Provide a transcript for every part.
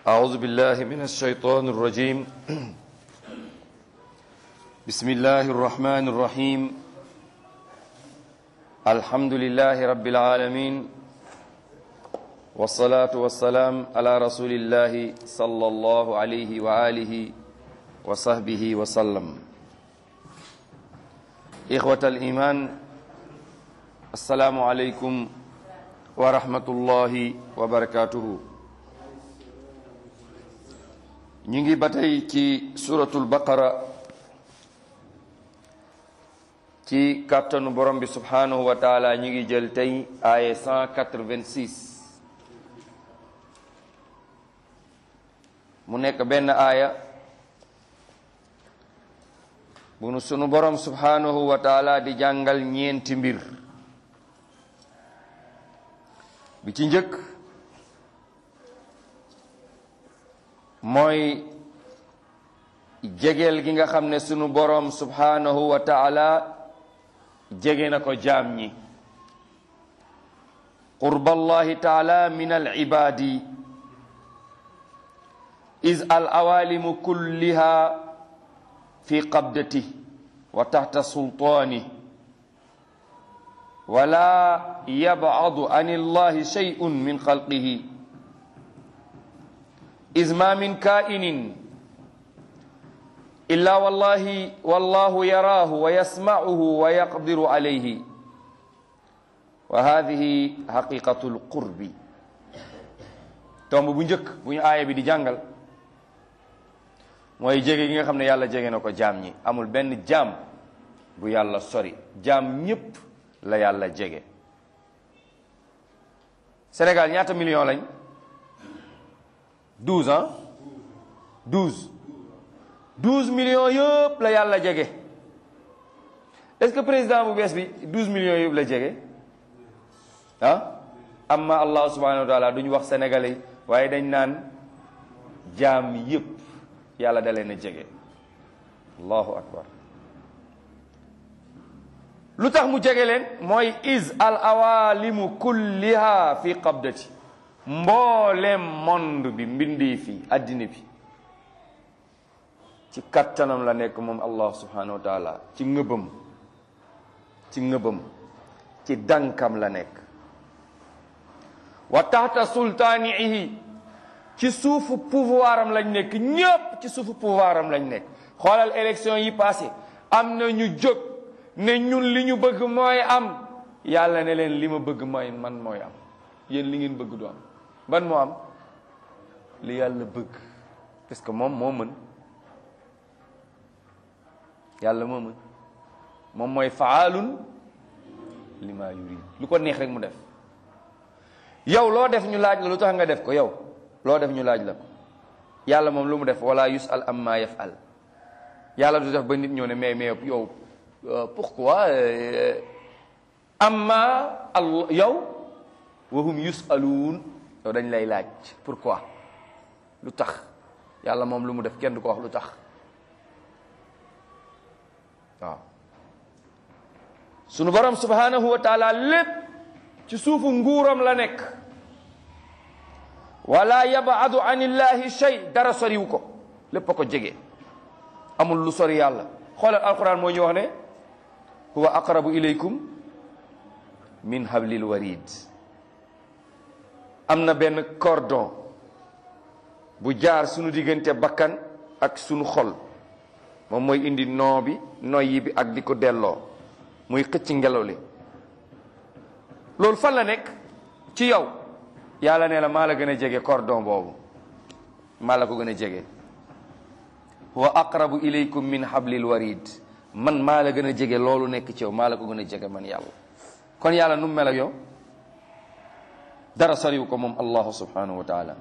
أعوذ بالله من الشيطان الرجيم بسم الله الرحمن الرحيم الحمد لله رب العالمين والصلاة والسلام على رسول الله صلى الله عليه وآله وصحبه وسلم إخوة الإيمان السلام عليكم ورحمة الله وبركاته ñu ngi ba tey ci suratul baqara ci kàttanu borom bi subhanahu wa taala ñu ngi jël tey aaye 186 mu nekk benn aaya bu nu sunu borom subhanahu wa taala di jàngal ñeenti mbir bi ci njëkk mooy jegeel gi nga xam ne sunu boroom subhanahu wa taala jege na ko jaam ñi qurballahi taala min al ibadi is al awalimu kulliha fi qabdati wa taxta sultaani wala yabcadu an illahi shay'un min xalqihi إذ ما من كائن إلا والله والله يراه ويسمعه ويقدر عليه وهذه حقيقة القرب tomb bu njëkk bu ñu aaya bi di jàngal mooy jege gi nga xam ne yàlla jege na ko jaam ñi amul benn jaam bu yàlla sori jaam ñépp la yàlla jege Sénégal ñaata million lañ douze ans douze douze millions yëpp la yàlla jege est-ce que président bu bees bi douze millions yëpp la jege ah amma allah subhanahu wa taala duñu wax sénégalais waaye dañ naan jaam yëpp yàlla da leen a jege allahu akbar lu tax mu jege leen mooy is al awalimu kulliha fi qabdati mboolem monde bi mbindee fi addina bi ci kattanam la nekk moom allah subhanahu wa taala ci ngëbam ci ngëbam ci dankam la nekk wa taxta sultaanihi ci suufu pouvoir am lañ nekk ñépp ci suufu pouvoir am lañ nekk xoolal élection yi passé am na ñu jóg ne ñun li ñu bëgg mooy am yàlla ne leen li ma bëgg mooy man mooy am yéen li ngeen bëgg du am ban moo am li yàlla bëgg parce que moom moo mën yàlla moo mën moom mooy faalun li ma yurid lu ko neex rek mu def yow loo def ñu laaj la lu tax nga def ko yow loo def ñu laaj la ko yàlla moom lu mu def wala yusal amma yafal yàlla du def ba nit ñëw ne mais mais yow pourquoi amma al yow wahum yusaluun yow dañ lay laaj pourquoi lu tax yàlla moom lu mu def kenn du ko wax lu tax waaw sunu borom subhanahu wa taala lépp ci suufu nguuram la nekk wala yabadu an illahi shay dara soriwu ko lépp a ko jege amul lu sori yàlla xoolal alquran moo ñu wax ne huwa aqrabu ilaykum min hablil warid am na benn cordon bu jaar sunu diggante bakkan ak sunu xol moom mooy indi noo bi noyyi bi ak di ko delloo muy xëcc ngelaw li loolu fan la nekk ci yow yàlla ne la maa la gën a jege cordon boobu maa la ko gën a jege wa aqrabu ilaykum min hablil warid man maa la gën a jege loolu nekk ci yow maa la ko gën a jege man yàlla kon yàlla nu mu mel ak yow dara soriwu ko moom allahu subhanahu wa taala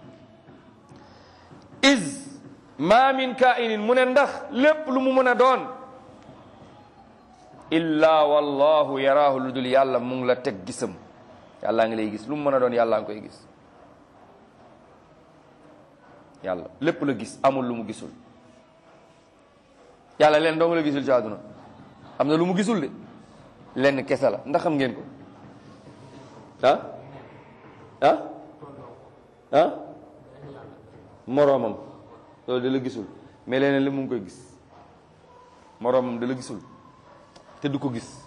is ma min kainin mu ne ndax lépp lu mu mën a doon illa wallahu yaraahu lu dul yàlla mu ngi la teg gisam yàllaa ngi lay gis lu mu mën a doon yàllaa ngi koy gis yàlla lépp la gis amul lu mu gisul yàlla leen dong la gisul ci àdduna am na lu mu gisul de lenn kese la ndax xam ngeen ko ah ah ah moroomam loolu da la gisul mais leneen li mu ngi koy gis moroomam da la gisul te du ko gis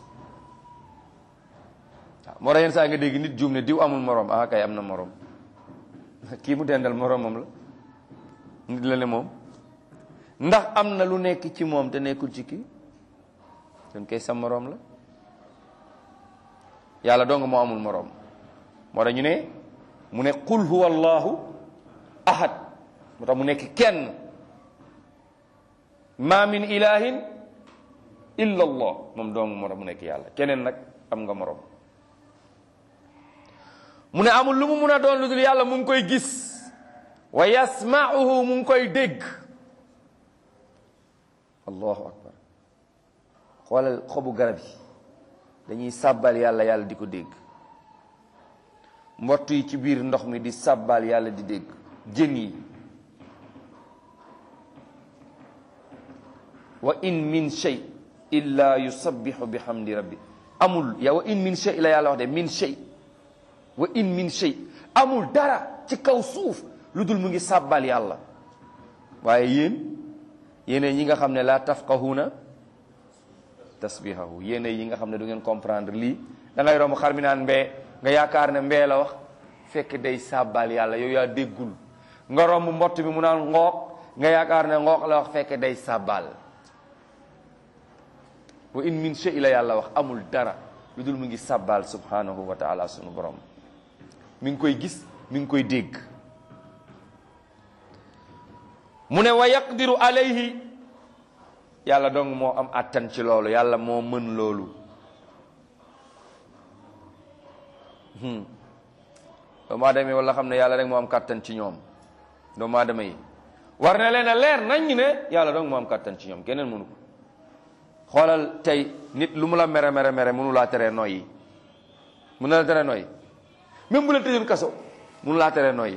waaw moo tax yenn saa nga dégg nit juum ne diw amul moroom ah kay am na moroom kii mu dendal moroomam la nit la ne moom ndax am na lu nekk ci moom te nekkul ci kii kon kay sa moroom la yàlla dong moo amul moroom moo tax ñu ne mu ne qul huwa allahu ahad moo tax mu nekk kenn ma min ilahin illa allah moom dong moo tax mu nekk yàlla keneen nag am nga moroom mu ne amul lu mu mun a doon lu dul yàlla mu ngi koy gis wa yasmauhu mu ngi koy dégg allahu akbar xoolal xobu garab yi dañuy sàbbal yàlla yàlla di ko dégg mbott yi ci biir ndox mi di sàbbal yàlla di dégg jën yi wa in min shay illa yusabbihu bihamdi rabbi amul ya wa in min shay la yàlla wax de min shay wa in min shay amul dara ci kaw suuf lu dul mu ngi sàbbal yàlla waaye yéen yéene ñi nga xam ne laa tafqahuna tasbihahu yéene yi nga xam ne du ngeen comprendre lii da ngay romb xar mi naan mbee nga yaakaar ne mbee la wax fekk day sàbbal yàlla yow yaa déggul nga romb mbott bi mu naan ngooq nga yaakaar ne ngooq la wax fekk day sàbbal wa in min shay la yàlla wax amul dara lu dul mu ngi sàbbal subhanahu wa taala sunu borom mi ngi koy gis mi ngi koy dégg mu ne wa yaqdiru alayhi yàlla dong moo am attan ci loolu yàlla moo mën loolu doomu aadama yi wala xam ne yàlla rek moo am kàttan ci ñoom doomu aadama yi war na leen a leer nañ ne yàlla dong moo am kàttan ci ñoom keneen mënu ko xoolal tey nit lu mu la mere mere mere mënu laa teree noyyi mënu la teree noyyi même bu la tëjoon kaso mënu laa teree noyyi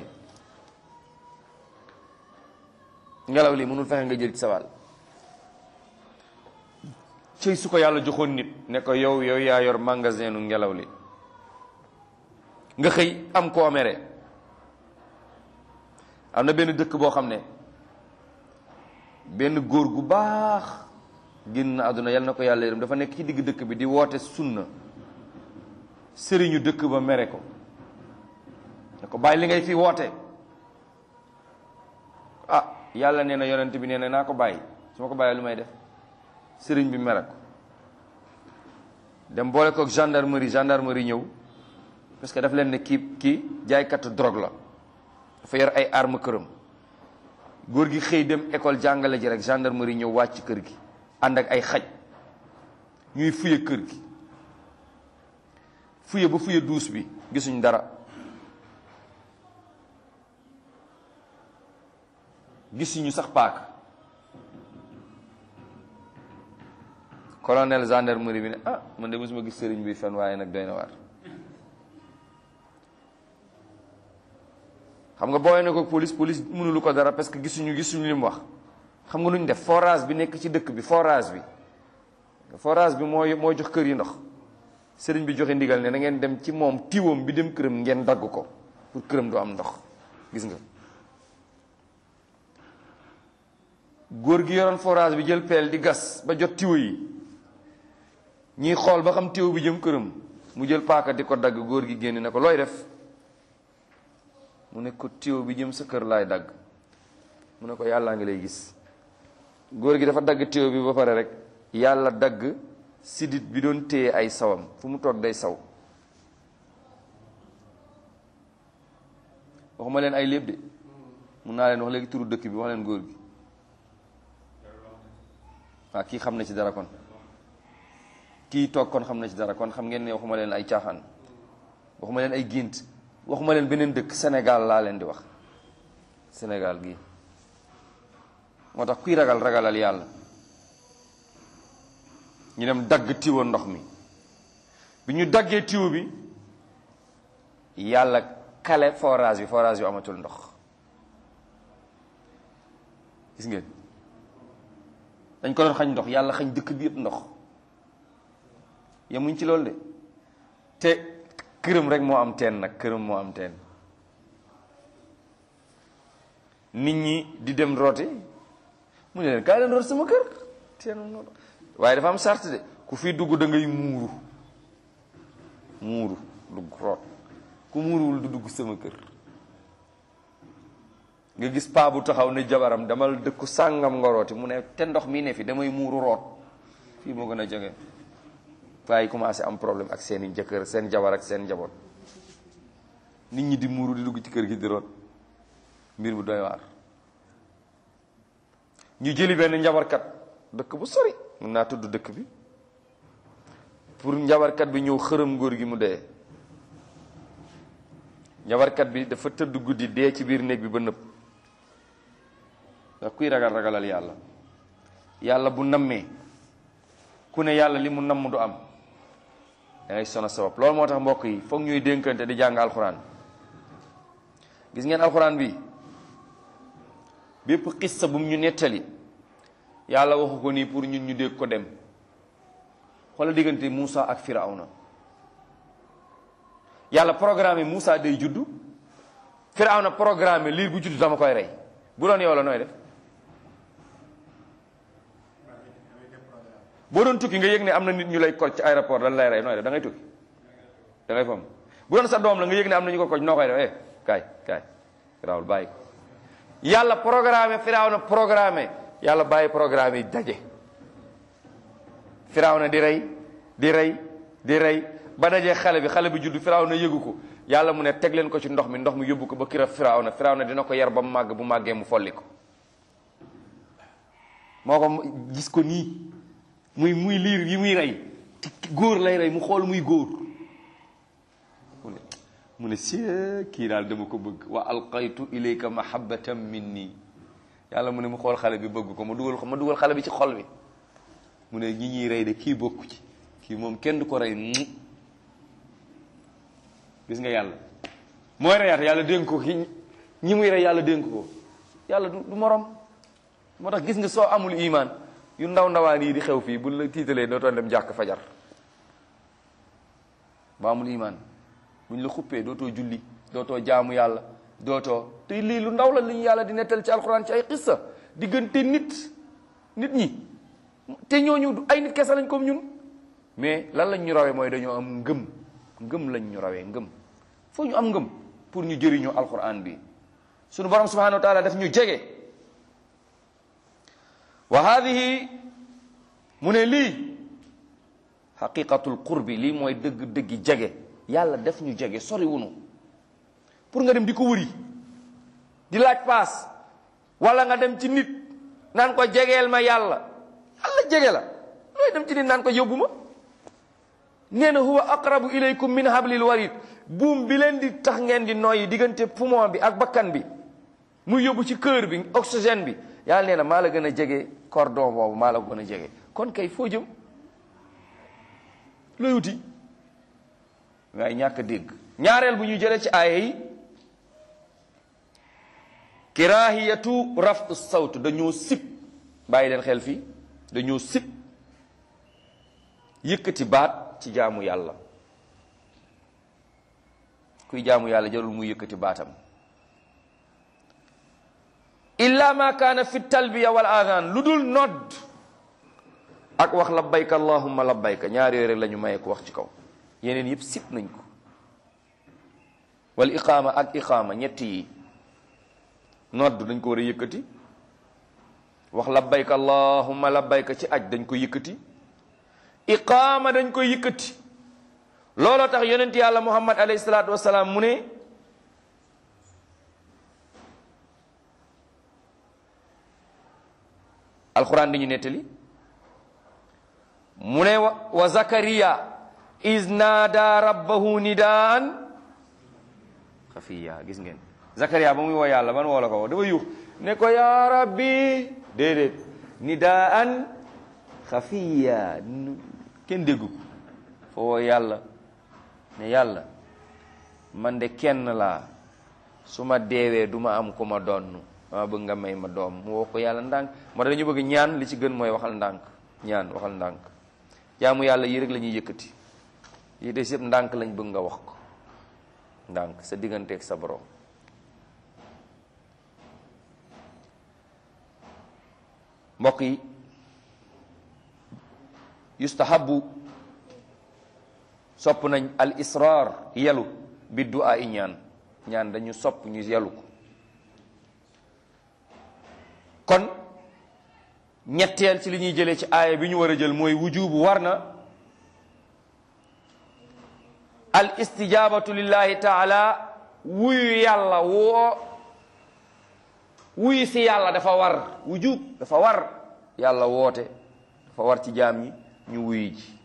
ngelaw li mënul fexe nga jël ci sa wàll cëy su ko yàlla joxoon nit ne ko yow yow yaa yor magasin nu ngelaw li nga xëy am koo mere am na benn dëkk boo xam ne benn góor gu baax génn na àdduna yal na ko yàlla yërëm dafa nekk ci digg dëkk bi di woote sunna sëriñu dëkk ba mere ko ne ko bàyyi li ngay fi woote ah yàlla nee na yonent bi nee na naa ko bàyyi su ma ko bàyyee lu may def sëriñ bi mere ko dem boole ko gendarmerie gendarmerie ñëw parce que daf leen ne kii kii jaaykatu drogue la dafa yor ay arme këram góor gi xëy dem école jàngale ji rek gendarmerie ñëw wàcc kër gi ànd ak ay xaj ñuy fuye kër gi fuye ba fuye duus bi gisuñ dara gisuñu sax paaka colonel gendarmerie bi ne ah man de mosuma gis sëriñ bi fen waaye nag doy na waar xam nga booyee na ko police police mënulu ko dara parce que gisuñu gisuñu li mu wax xam nga lu ñu def forage bi nekk ci dëkk bi forage bi forage bi mooy moo jox kër yi ndox sëriñ bi joxe ndigal ne na ngeen dem ci moom tiwam bi dem këram ngeen dagg ko pour këram du am ndox gis nga góor gi yoroon forage bi jël peel di gas ba jot tiwo yi ñuy xool ba xam tiwo bi jëm këram mu jël paaka di ko dagg góor gi génn ne ko looy def mu ne ko tiwo bi jëm sa kër laay dagg mu ne ko yàllaa ngi lay gis góor gi dafa dagg tiwo bi ba pare rek yàlla dagg sidit bi doon téye ay sawam fu mu toog day saw waxuma leen ay léeb de mun naa leen wax léegi turu dëkk bi wax leen góor gi waaw kii xam na ci dara kon kii toog kon xam na ci dara kon xam ngeen ne waxuma leen ay caaxaan waxuma leen ay gént waxuma leen beneen dëkk Sénégal laa leen di wax Sénégal gii moo tax kuy ragal ragalal yàlla ñu dem dagg tiwo ndox mi bi ñu daggee tiwo bi yàlla kale forage bi forage bi amatul ndox gis ngeen dañ ko doon xañ ndox yàlla xañ dëkk bi yëpp ndox yemuñ ci loolu de te këram rek moo am teen nag këram moo am teen nit ñi di dem rooti mu ne leen kaay leen root sama kër teen waaye dafa am sart de ku fi dugg da ngay muuru muuru dugg root ku muuruwul du dugg sama kër nga gis paa bu taxaw ne jabaram damal dëkku sàngam nga rooti mu ne te ndox mi ne fi damay muuru root fii moo gën a jóge waaye commencé am problème ak seeni jëkkër seen jabar ak seen njaboot nit ñi di muuru di dugg ci kër gi di root mbir bu doy waar ñu jëli benn njabarkat dëkk bu sori mun naa tudd dëkk bi pour njabarkat bi ñëw xërëm góor gi mu dee njabarkat bi dafa tëdd guddi dee ci biir néeg bi ba nëpp ndax kuy ragal ragalal yàlla yàlla bu nammee ku ne yàlla li mu namm du am da ngay sono sabab loolu moo tax mbokk yi foog ñuy dénkante di jàng alxuraan gis ngeen alxuraan bi bépp xissa bu mu ñu nettali yàlla waxu ko nii pour ñun ñu dégg ko dem xoolal diggante Moussa ak Firawna yàlla programme Moussa day juddu Firawna programme liir bu juddu dama koy rey bu doon yow la nooy def boo doon tukki nga yëg ne am na nit ñu lay koj ci aéroport lan lay rey nooy def da ngay tukki da ngay fam bu doon sa doom la nga yëg ne am na ñu ko koj noo koy def eh kaay kaay Firawul bàyyi ko yàlla programme Firawna programme yàlla bàyyi programme yi daje Firawna di rey di rey di rey ba dajee xale bi xale bi juddu Firawna yëgu ko yàlla mu ne teg leen ko ci ndox mi ndox mi yóbbu ko ba kira Firawna Firawna dina ko yar ba mu màgg bu màggee mu folli ko moo ko gis ko nii muy muy liir yi muy rey te góor lay rey mu xool muy góor mu ne mu ne si kii daal dama ko bëgg wa alqaytu ilayka mahabbatan minni yàlla mu ne mu xool xale bi bëgg ko ma dugal ko ma dugal xale bi ci xol bi mu ne ñi ñuy rey de kii bokku ci kii moom kenn du ko rey gis nga yàlla mooy reyaat yàlla dénk ko ki ñi muy rey yàlla dénk ko yàlla du du morom moo tax gis nga soo amul iman yu ndaw ndawaan yi di xew fii bu la tiitalee dootoo dem jàkk fajar ba amul iman buñ la xuppee dootoo julli dootoo jaamu yàlla dootoo te lii lu ndaw la li ñu yàlla di nettal ci alxuraan ci ay xissa diggante nit nit ñi te ñooñu ay nit kese lañ comme ñun mais lan lañ ñu rawee mooy dañoo am ngëm ngëm lañ ñu rawee ngëm foo ñu am ngëm pour ñu jëriñoo alxuraan bi sunu borom subhanahu wa taala daf ñu jege wa hadihi mu ne lii xaqiqatul qurbi lii mooy dëgg-dëggi jege yàlla def ñu jege sori wunu pour nga dem di ko wëri di laaj paas wala nga dem ci nit naan ko jegeel ma yàlla yàlla jege la looy dem ci nit naan ko yóbbu ma nee na huwa aqrabu ilaykum min hablil warid buum bi leen di tax ngeen di noyyi diggante poumon bi ak bakkan bi muy yóbbu ci cœur bi oxygène bi yàlla nee na maa la gën a jege cordon boobu maa la gën a jege kon kay foo jëm looy wuti waaye ñàkk dégg ñaareel bu ñu jëlee ci aaya yi kirahiyatu rafu sawt dañoo sib bàyyi leen xel fii dañoo sib yëkkati baat ci jaamu yàlla kuy jaamu yàlla jarul muy yëkkati baatam illa ma kaana fi talbiya wal adhan lu dul nodd ak wax labbayka allahumma labbayka ñaar yooyu rek la ñu maye ko wax ci kaw yeneen yëpp sib nañ ko wal iqaama ak iqaama ñett yi nodd dañ ko war a yëkkati wax labbayka allahumma labbayka ci aj dañ ko yëkkati iqaama dañ ko yëkkati looloo tax yonent yàlla muhammad alayhi salaatu wasalaam mu ne alquran di ñu nettali mu ne wa zakariya is naada rabbahu nidaan xafiya gis ngeen zakariya ba muy woo yàlla ban woo la ko woo dafa yuux ne ko yaa rabbi déedéet nidaan xafiya kenn déggu ko fa woo yàlla ne yàlla man de kenn laa su ma deewee du ma am ku ma donn dama bëgg nga may ma doom mu woo ko yàlla ndànk moo tax dañu bëgg ñaan li ci gën mooy waxal ndànk ñaan waxal ndànk jaamu yàlla yi rek la ñuy yëkkati yi des yëpp ndànk lañ bëgg nga wax ko ndànk sa digganteeg sa borom mbokk yi yustahabu sopp nañ al israr yelu bi du'a i ñaan ñaan dañu sopp ñu yelu ko kon ñetteel ci li ñuy jëlee ci aaya bi ñu war a jël mooy wujubu war na al istijabatu lillahi taala wuyu yàlla woo wuyu si yàlla dafa war wujub dafa war yàlla woote dafa war ci jaam ñi ñu wuyu ji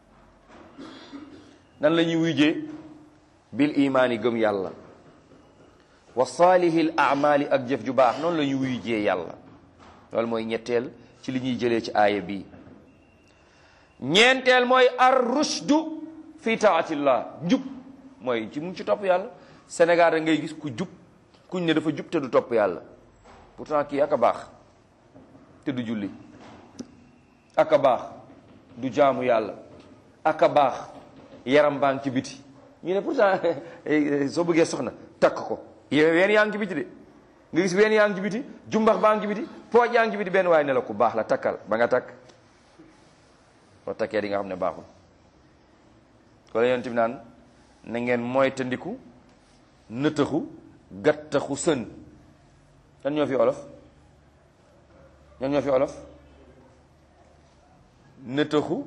nan la ñuy wuyjee bil imaani gëm yàlla wa saalihil amali ak jëf ju baax noonu la ñuy wuyjee yàlla loolu mooy ñetteel ci li ñuy jëlee ci aaya bi ñeenteel mooy ar rushdu fi taatillah njub mooy ci mu ngi ci topp yàlla Sénégal da ngay gis ku jub kuñ ne dafa jub te du topp yàlla pourtant kii ak a baax te du julli ak a baax du jaamu yàlla ak a baax yaram baa ngi ci biti ñu ne pourtant soo bëggee soxna takk ko yow ween yaa ngi ci biti de nga gis ween yaa ngi ci biti jumbax baa ngi ci biti pooj yaa ngi ci biti benn waaye ne la ku baax la takkal ba nga takk boo takkee di nga xam ne baaxul ko la yonent bi naan na ngeen moytandiku nëtëxu gattaxu sën ñan ñoo fi olof ñan ñoo fi olof nëtëxu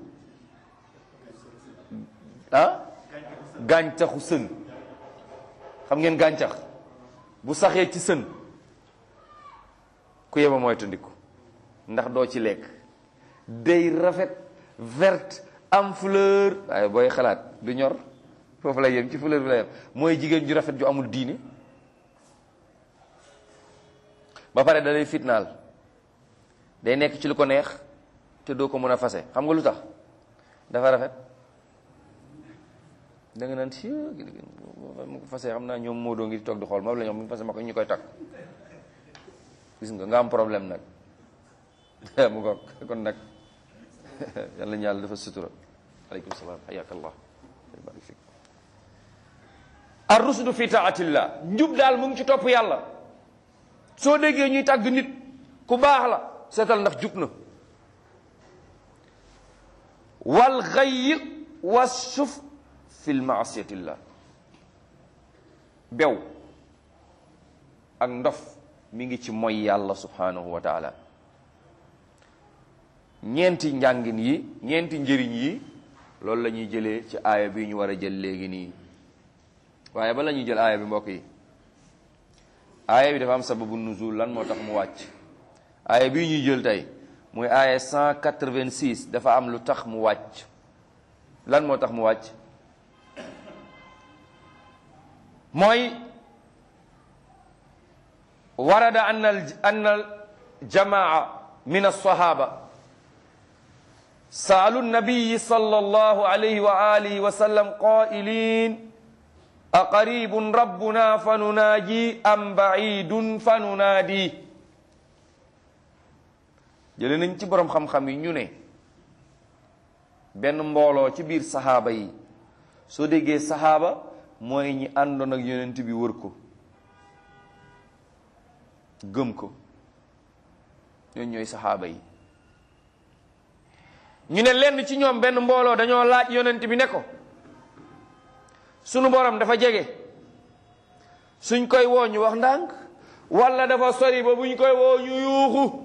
ah gàncaxu sën xam ngeen gàncax bu saxee ci sën ku yeba moytandiku ndax doo ci lekk day rafet verte am fleur waaye booy xalaat du ñor foofu lay yem ci fleur bi lay yem mooy jigéen ju rafet ju amul diine ba pare da lay fitnaal day nekk ci lu ko neex te doo ko mën a fase xam nga lu tax dafa rafet da nga naan si mu ko fase xam naa ñoom moo doo ngi toog di xool moom la ñoom mu fase ma ko ñu koy takk gis nga nga am problème nag mu ko kon nag yàlla ñu yàlla dafa sutura aleykum salaam xayaaka allah barik fik ar rusdu fi taatillah njub daal mu ngi ci topp yàlla soo déggee ñuy tàgg nit ku baax la seetal ndax jub na wal xayyi wa suf fi lmaasiyatillah bew ak ndof mi ngi ci moy yàlla subhanahu wa taala ñeenti njàngin yi ñeenti njëriñ yi loolu la ñuy jëlee ci aaya bi ñu war a jël léegi nii waaye ba la ñuy jël aaya bi mbokk yi aaya bi dafa am sababu nuzul lan moo tax mu wàcc aaya bii ñuy jël tey muy aaya 186 dafa am lu tax mu wàcc lan moo tax mu wàcc mooy warada an al an al jamaa min alsahaba saalu nabiyi sallallahu alayhi wa alihi wa sallam qailin aqaribun rabbuna fanunaaji am baidun fanunaadi jële nañ ci boroom xam-xam yi ñu ne benn mbooloo ci biir saxaaba yi soo déggee saxaaba mooy ñi àndoon ak yonent bi wër ko gëm ko ñooñu ñooy saxaaba yi ñu ne lenn ci ñoom benn mbooloo dañoo laaj yonent bi ne ko sunu borom dafa jege suñ koy woo ñu wax ndànk walla dafa sori ba buñ koy woo ñu yuuxu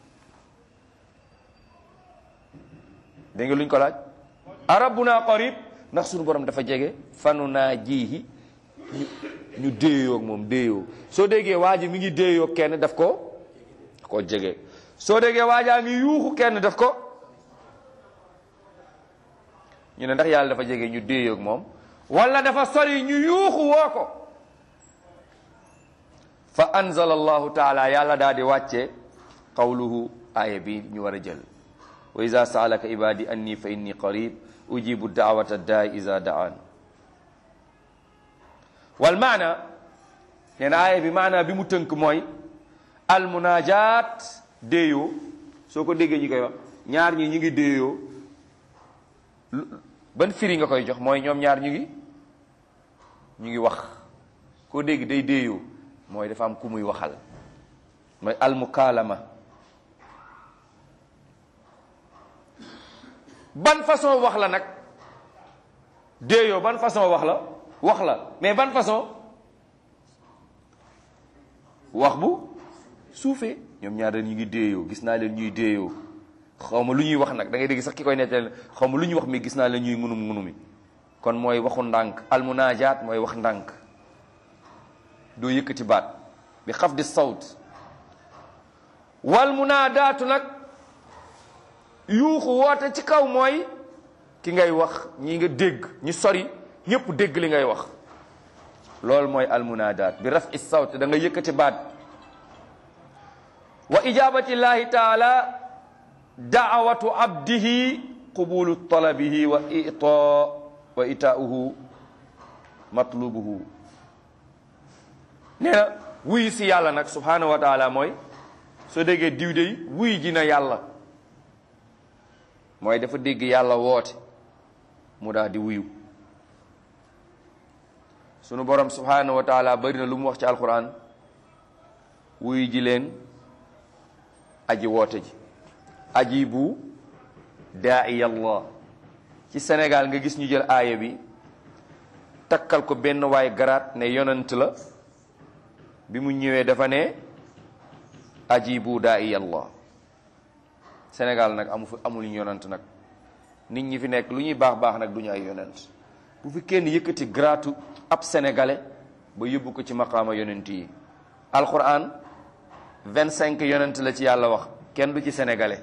dégg nga luñ ko laaj arabuna qarib ndax sunu borom dafa jege fanu naa jiihi ñu ñu déeyoo ak moom déeyoo soo déggee waa ji mi ngi déeyoo kenn daf ko daf ko jege soo déggee waajaa ngi yuuxu kenn daf ko ñu ne ndax yàlla dafa jege ñu déeyoo ak moom wala dafa sori ñu yuuxu woo ko fa anzala allahu taala yàlla daal di wàcce qawluhu aaya bi ñu war a jël wa ida saalaka ibadi anni fa inni qarib ujibu daawata daai ida daan wal maana nee na aaya bi maana bi mu tënk mooy al munajat déeyoo soo ko déggee ñi koy wax ñaar ñi ñi ngi déeyoo ban firi nga koy jox mooy ñoom ñaar ñu ngi ñu ngi wax koo dégg day déeyoo mooy dafa am ku muy waxal mooy almukaalama ban façon wax la nag déeyoo ban façon wax la wax la mais ban façon wax bu suufee ñoom ñaar ñu ngi déeyoo gis naa leen ñuy déeyoo xaw ma lu ñuy wax nag da ngay dégg sax ki koy nettali xaw ma lu ñuy wax mi gis naa leen ñuy ngunum ngunumi kon mooy waxu ndànk almunaajaat mooy wax ndànk doo yëkkati baat bi xaf di sawt wal munaadaatu nag yuuxu woote ci kaw mooy ki ngay wax ñi nga dégg ñi sori ñëpp dégg li ngay wax loolu mooy almunaadaat bi raf i sawt da nga yëkkati baat wa ijabati llahi taala daawatu abdihi qubulu talabihi wa ita wa itaauhu matlubuhu nee na wuy si yàlla nag subhanahu wa taala mooy soo déggee diw dey wuy ji na yàlla mooy dafa dégg yàlla woote mu daal di wuyu sunu borom subhanahu wa taala bari na lu mu wax ci alquran wuyu ji leen aji woote ji ajibu daa'iyallah ci Sénégal nga gis ñu jël aaya bi takkal ko benn waay garaat ne yonant la bi mu ñëwee dafa ne ajibu daa'iyallah Sénégal nag amu fi amul yonant nag nit ñi fi nekk lu ñuy baax baax nag du ñu ay yonent bu fi kenn yëkkati garaatu ab sénégalais ba yóbbu ko ci maqaama yonent yi alquran vingt cinq yonent la ci yàlla wax kenn du ci sénégalais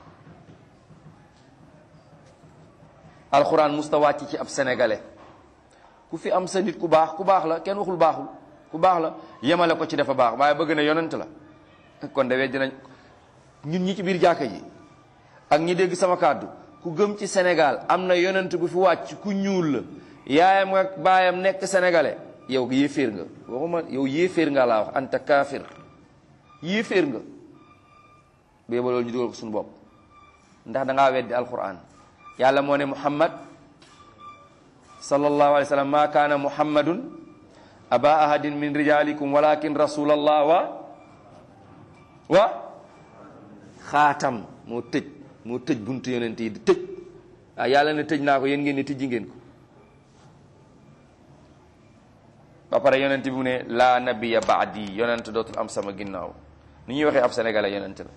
alquran musta wàcc ci ab sénégalais ku fi am sa nit ku baax ku baax la kenn waxul baaxul ku baax la yemale ko ci dafa baax waaye bëgg na yonent la kon de weddi nañ ñun ñi ci biir jàkka ji ak ñi dégg sama kàddu ku gëm ci Sénégal am na yonent bu fi wàcc ku ñuul la yaayam ak baayam nekk sénégalais yow yéeféer nga waxuma yow yéeféer nga laa wax anta kaafir yéeféer nga bee ba loolu ñu dugal ko suñu bopp ndax da ngaa weddi alquran yàlla moo ne muhammad sallallahu alayhi wa sallam ma kaana muhammadun aba ahadin min rijalikum walakin rasulallah wa wa xaatam moo tëj moo tëj buntu yonent yi di tëj ah yàlla ne tëj naa ko yéen ngeen ne tijji ngeen ko ba pare yonent bi mu ne laa nabiya baadi yonent dootul am sama ginnaaw ni ñuy waxee ab sénégalais yonent la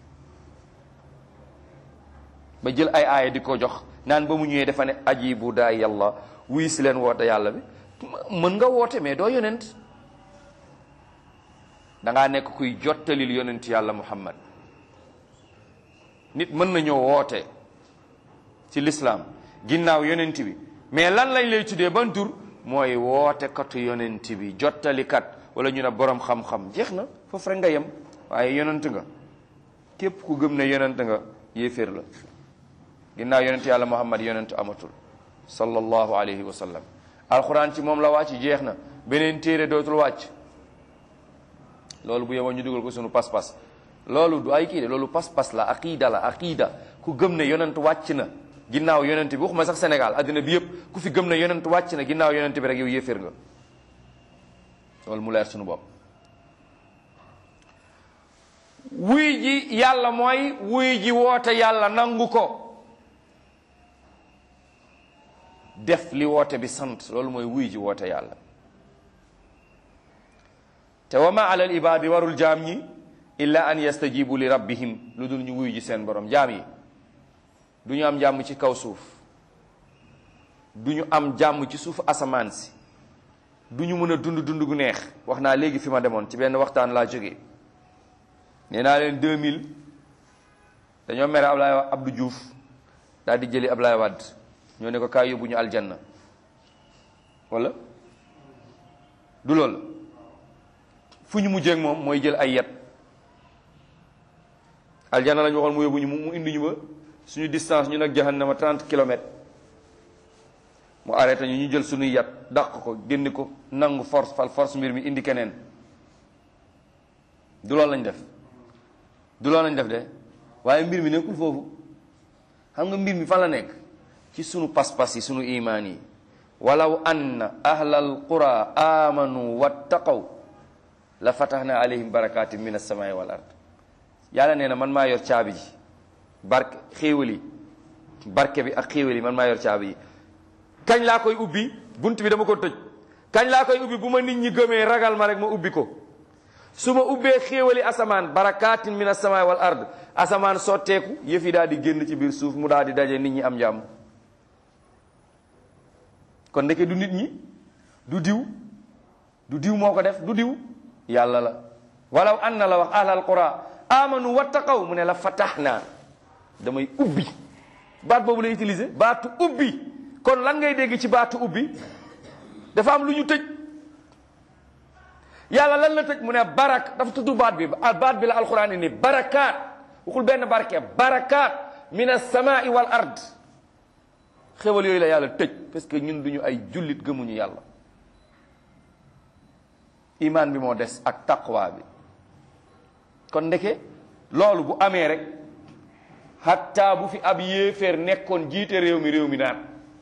ba jël ay aaya di ko jox naan ba mu ñëwee dafa ne ajibu daa yàlla wuy si leen woote yàlla bi mën nga woote mais doo yonent dangaa nekk kuy jottalil yonent yàlla muhammad nit mën na ñëw woote ci lislaam ginnaaw yonent bi mais lan lañ lay tuddee ban tur mooy woote katu yonent bi jottalikat wala ñu ne borom xam-xam jeex na foofu rek nga yem waaye yonent nga képp ku gëm ne yonent nga yéeféer la ginnaaw yonent yàlla muhammad yonent amatul sallallahu alayhi wa sallam alquran ci moom la wàcc jeex na beneen téere dootul wàcc loolu bu yeboo ñu dugal ko sunu pas-pas loolu du ay kii de loolu pas-pas la aqida la aqida ku gëm ne yonent wàcc na ginnaaw yonent bi waxuma sax Sénégal addina bi yëpp ku fi gëm ne yonent wàcc na ginnaaw yonent bi rek yow yéeféer nga loolu mu leer sunu bopp wuy ji yàlla mooy wuy ji woote yàlla nangu ko def li woote bi sant loolu mooy wuy ji woote yàlla te wa ma ala al ibaadi warul jaam ñi illa an yastajibu li rabbihim lu dul ñu wuy ji seen borom jaam yi du ñu am jàmm ci kaw suuf du ñu am jàmm ci suufu asamaan si du ñu mën a dund dund gu neex wax naa léegi fi ma demoon ci benn waxtaan laa jógee nee naa leen 2000 dañoo mere Ablaye Abdou Diouf daal di jëli Ablaye Wade ñoo ne ko kaay yóbbu ñu aljanna wala du loolu fu ñu mujjee ak moom mooy jël ay yet aljanna la ñu waxoon mu yóbbu ñu mu indi ñu ba suñu distance ñu nag jahannama 30 kilomètres mu arrêté ñu ñu jël suñuy yat dàq ko génn ko nangu force fal force mbir mi indi keneen du loolu lañ def du loolu lañ def de waaye mbir mi nekkul foofu xam nga mbir mi fan la nekk ci sunu pas-pas yi sunu imaan yi walaw anna ahlal qura amanu wattaqaw la fatahna alayhim barakatin min as-samai wal ard yàlla nee na man maa yor caabi ji barke xéewal yi barke bi ak xéewal yi man maa yor caabi yi kañ laa koy ubbi bunt bi dama ko tëj kañ laa koy ubbi bu ma nit ñi gëmee ragal ma rek ma ubbi ko su ma ubbee xéewali asamaan barakaatin min asamaay wal ard asamaan sotteeku yëf yi daal di génn ci biir suuf mu daal di daje nit ñi am jàmm kon ndeke du nit ñi du diw du diw moo ko def du diw yàlla la walaw anna la wax ahlal qura amanu wattaqaw mu ne la fataxna damay ubbi baat boobu lay utiliser baatu ubbi kon lan ngay dégg ci baatu ubbi dafa am lu ñu tëj yàlla lan la tëj mu ne barak dafa tudd baat bi baat bi la alquran ni barakaat waxul benn barke barakaat min as-samaa'i wal ard xéwal yooyu la yàlla tëj parce que ñun duñu ay jullit gëmuñu yàlla imaan bi moo des ak taqwa bi kon ndeke loolu bu amee rek hatta bu fi ab yéeféer nekkoon jiite réew mi réew mi naan